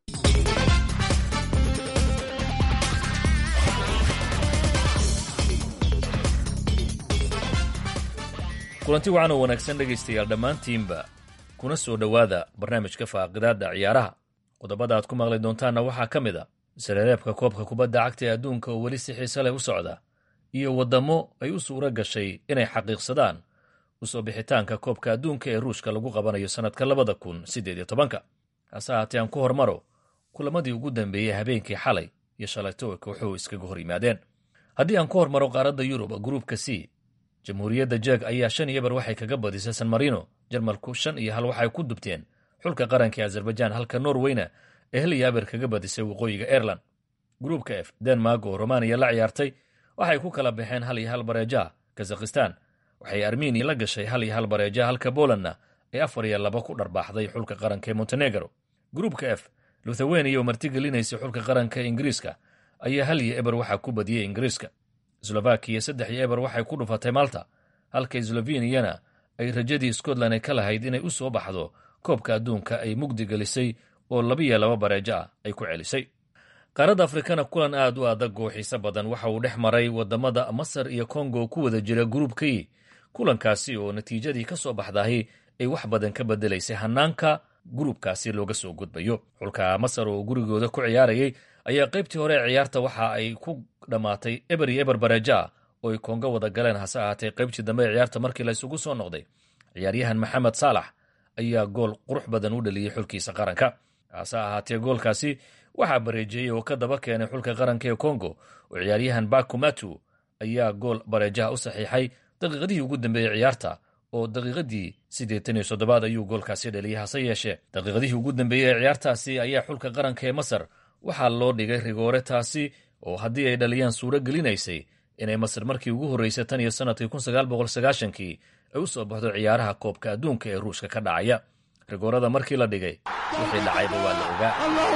kulanti wacan oo wanaagsan dhegaystayaal dhammaantiinba kuna soo dhowaada barnaamijka faaqidaadda ciyaaraha qodobada aad ku maqli doontaanna waxaa ka mid a sareereebka koobka kubadda cagta ee adduunka oo weli si xiise leh u socda iyo waddamo ay u suuro gashay inay xaqiiqsadaan usoo bixitaanka koobka adduunka ee ruushka lagu qabanayo sannadka labada kun siddeed iyo tobanka hase ahaatee aan ku hormaro kulamadii ugu dambeeyey habeenkii xalay iyo shalayto ay kooxuhu iskaga hor yimaadeen haddii aan ku hormaro qaaradda yurub gruupka c jamhuuriyadda jeeg ayaa shan iyo bar waxay kaga badisay san marino jarmalku shan iyo hal waxay ku dubteen xulka qaranka ee azerbaijaan halka norweyna ee hel iyo aber kaga badisay waqooyiga aireland gruupka f denmark oo romaniya la ciyaartay waxay ku kala baxeen hal iyo hal bareejaha kazakhistan waxay armeniya la gashay hal iyo hal bareejaha halka bolandna ay afar iyo laba ku dharbaaxday xulka qaranka ee montenegro gruupka f luthaweniya oo martigelinaysay xulka qaranka ingiriiska ayaa hal iyo eber waxaa ku badiyey ingiriiska slovakiya saddex iyo eber waxay ku dhufatay malta halka sloveniyana ay rajadii scotland ay ka lahayd inay u soo baxdo koobka adduunka ay mugdi gelisay oo labiyo laba bareejo ah ay ku celisay qaaradda afrikana kulan aad u adag oo xiise badan waxa uu dhex maray waddamada masar iyo kongo ku wada jira gruubkii kulankaasi oo natiijadii ka soo baxdahi ay wax badan ka bedelaysay hannaanka gruubkaasi looga soo gudbayo xulka masar oo gurigooda ku ciyaarayay ayaa qaybtii hore ee ciyaarta waxa ay ku dhammaatay eber iyo eber bareeja oo ay kongo wada galeen hase ahaatee qaybtii dambe ee ciyaarta markii la isugu soo noqday ciyaaryahan maxamed saalax ayaa gool qurux badan u dhaliyey xulkiisa qaranka hase ahaatee goolkaasi waxaa bareejeeyey oo ka daba keenay xulka qaranka ee kongo oo ciyaaryahan bakumatu ayaa gool bareejaha u saxiixay daqiiqadihii ugu dambeeyey ciyaarta oo daqiiqadii siddeetan iyo soddobaad ayuu goolkaasi dhaliyey hase yeeshee daqiiqadihii ugu dambeeyey ee ciyaartaasi ayaa xulka qaranka ee masar waxaa loo dhigay rigoore taasi oo haddii ay dhaliyaan suuro gelinaysay inay masar markii ugu horreysay tan iyo sannadkii kun sagaal boqol sagaashankii ay u soo baxdo ciyaaraha koobka adduunka ee ruushka ka dhacaya rigoorada markii la dhigay wixii dhacayba waa la ogaa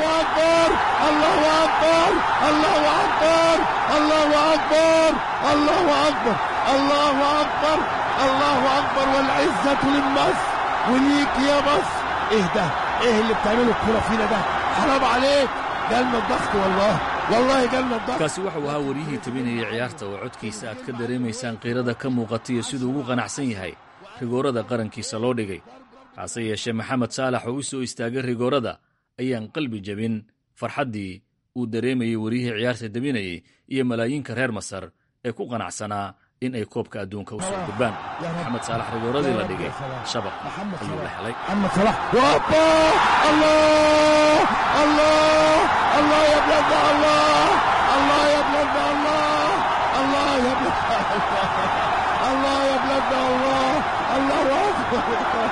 الله اكبر والعزه للمصر وليك يا مصر ايه ده ايه اللي بتعمله الكوره فينا ده حرام عليك جالنا الضغط والله والله جالنا الضغط kaasi wuxuu ahaa waryihii tabinayay ciyaarta oo codkiisa aad ka dareemaysaan qiirada ka muuqata iyo siduu ugu qanacsan yahay rigoorada qarankiisa loo dhigay hase yeeshee maxamed saalax oo u soo istaagay rigoorada ayaan qalbi jebin farxaddii uu dareemayey waryihii ciyaarta debinayey iyo malaayiinka reer masar ee ku qanacsanaa in ay koobka adduunka u soo gudbaan maxamed saalax rigooradii la dhigay shabaq ayuu la helay محمد صلاح وابا الله الله الله يا بلاد الله الله يا بلاد الله الله يا بلاد الله الله يا بلاد الله الله اكبر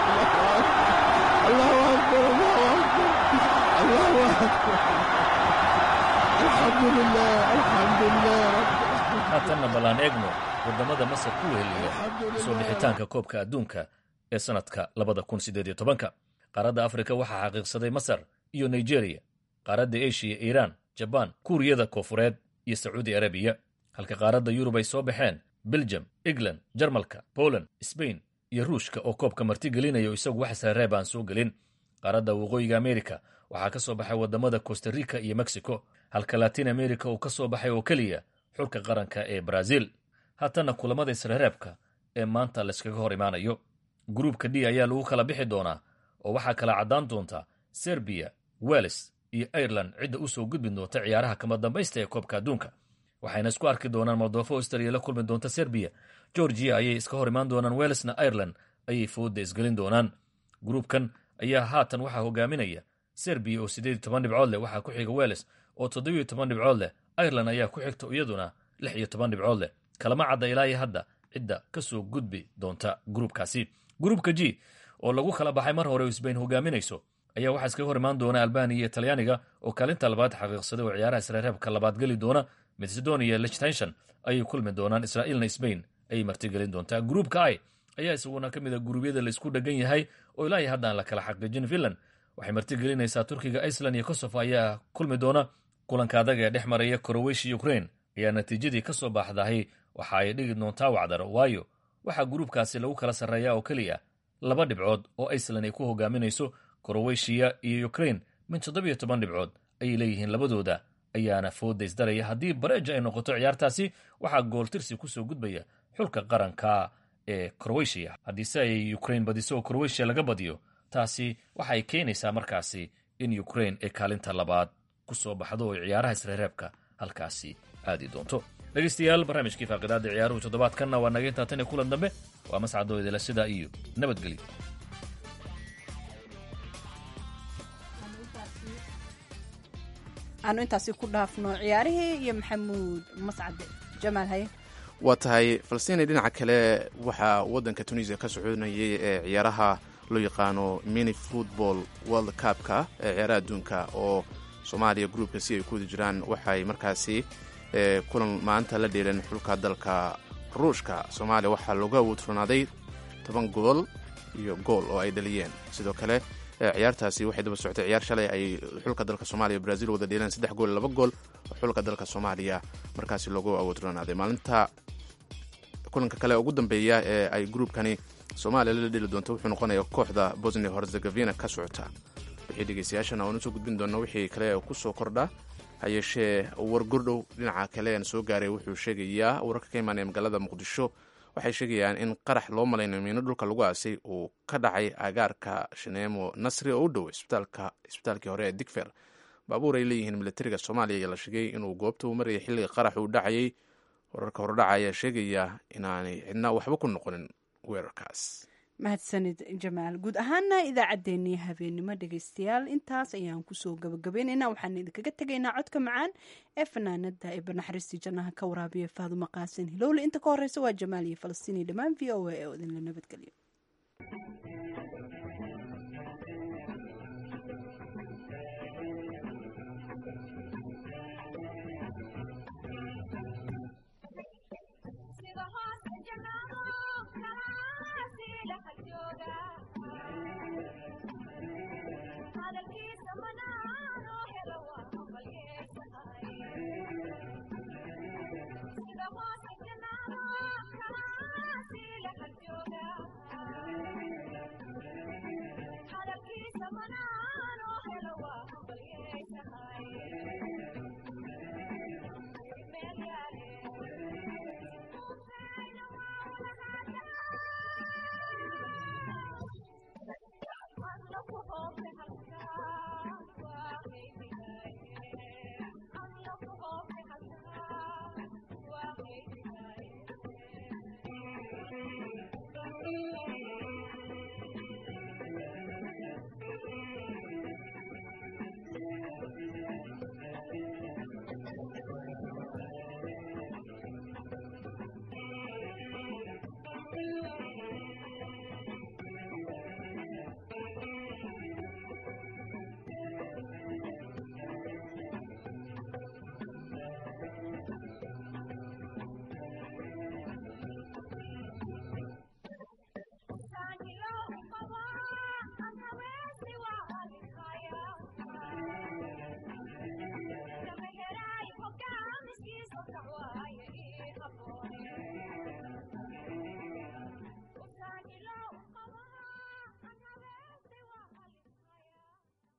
الله اكبر الله اكبر الله اكبر الحمد لله الحمد لله رب haatanna ballaan eegno waddamada masar ku weheliya soo bixitaanka koobka adduunka ee sannadka labada kun siddeed iyo tobanka qaaradda afrika waxaa xaqiiqsaday masar iyo nigeriya qaaradda eshiya iiraan jabaan kuuriyada koofureed iyo sacuudi arabiya halka qaaradda yurub ay soo baxeen beljum england jarmalka poland sbain iyo ruushka oo koobka martigelinayo isagu wax sareeb aan soo gelin qaaradda waqooyiga amerika waxaa ka soo baxay waddamada costa rica iyo mexico halka latin america uu ka soo baxay oo keliya xulka qaranka ee brazil haatanna kulamada isreereebka ee maanta layskaga hor imaanayo gruubka d ayaa lagu kala bixi doonaa oo waxaa kala caddaan doonta serbiya welles iyo ireland cidda u soo gudbi doonta ciyaaraha kama dambaysta ee koobka adduunka waxayna isku arki doonaan moldofo australia la kulmi doonta serbiya georgiya ayay iska hor imaan doonaan wellesna ireland ayay fooda isgelin doonaan gruubkan ayaa haatan waxaa hogaaminaya serbiya oo siddeed iyo toban dhibcood leh waxaa ku xiga welles oo toddobiyo toban dhibcood leh ireland ayaa ku xigta iyaduna lix iyo toban dhibcood leh kalama cadda ilaa iyo hadda cidda ka soo gudbi doonta gruubkaasi gruubka g oo lagu kala baxay mar hore oo sbain hogaaminayso ayaa waxaa iskaga hor imaan doona albaniya iyo talyaaniga oo kaalinta labaad xaqiiqsaday oo ciyaaraha isreereebka labaad geli doona macedonia lichtenshon ayay kulmi doonaan israa'iilna sbain ayay martigelin doontaa gruubka i ayaa isaguna ka mid a guruubyada laisku dhegan yahay oo ilaa iyo hadda aan la kala xaqiijin finland waxay martigelinaysaa turkiga iceland iyo kosovo ayaa kulmi doona kulanka adag ee dhex maraya koroweshiya ukrain ayaa natiijadii ka soo baxdahay waxa ay dhigi doontaa wacdaro waayo waxaa gruubkaasi lagu kala sarreeyaa oo keliya laba dhibcood oo iceland ay ku hogaaminayso koroweshiya iyo ukrain min toddobiyo toban dhibcood ayay leeyihiin labadooda ayaana fooda isdaraya haddii bareeja ay noqoto ciyaartaasi waxaa gooltirsi kusoo gudbaya xulka qaranka ee koroweshiya haddiise ay ukrain badiso oo koroweshiya laga badiyo taasi waxay keenaysaa markaasi in ukrain ay kaalinta labaad ku soo baxdo oo ciyaaraha isreereebka halkaasi aadi doonto dhegaystayaal barnaamijkii faaqidaada ciyaaruhu toddobaadkanna waa naga intaa tan iyo kulan dambe waa mascadoo idila sidaa iyo nabadgelyo aanu intaasi ku dhaafno ciyaarihii iyo maxamuud mascade jamaal haye waa tahay falstiini dhinaca kale waxaa waddanka tunisia ka soconayay ee ciyaaraha loo yaqaano mini football world cupka ee ciyaaraha adduunka oo soomaaliya gruubka si ay ku wada jiraan waxay markaasi kulan maanta la dheeleen xulka dalka ruushka soomaaliya waxaa looga awoodfurnaaday toban gool iyo gool oo ay dhaliyeen sidoo kale ciyaartaasi waxay daba socotay ciyaar shalay ay xulka dalka soomaaliya brazil wada dheeleen saddex gool laba gool oo xulka dalka soomaaliya markaasi loogu awoodfurnaaday maalinta kulanka kale ugu dambeeya ee ay gruubkani soomaaliya la dheli doonto wuxuu noqonaya kooxda bosnia herzegovina ka socota wixii dhegeystayaashana oonu soo gudbin doona wixii kale ku soo kordha hayeeshee war gordhow dhinaca kale aan soo gaaray wuxuu sheegayaa wararka ka imaanaya magaalada muqdisho waxay sheegayaan in qarax loo malaynayo miino dhulka lagu aasay uu ka dhacay agaarka shaneemo nasri oo u dhow isbitaalkii hore ee digfer baabuur ay leeyihiin militariga soomaaliya ayaa la sheegay inuu goobta u marayay xilliga qarax uu dhacayay wararka hordhaca ayaa sheegaya inaanay cidna waxba ku noqonin weerarkaas mahadsanid jamaal guud ahaana idaacaddeenii habeennimo dhegaystayaal intaas ayaan kusoo gabagabaynaynaa waxaan idinkaga tegaynaa codka macaan ee fanaanada ee banaxariistii jannaha ka waraabiya faadumo qaasin hilowle inta ka horeysa waa jamaal iyo falastiini dhammaan v o a ee idinla nabadgelyo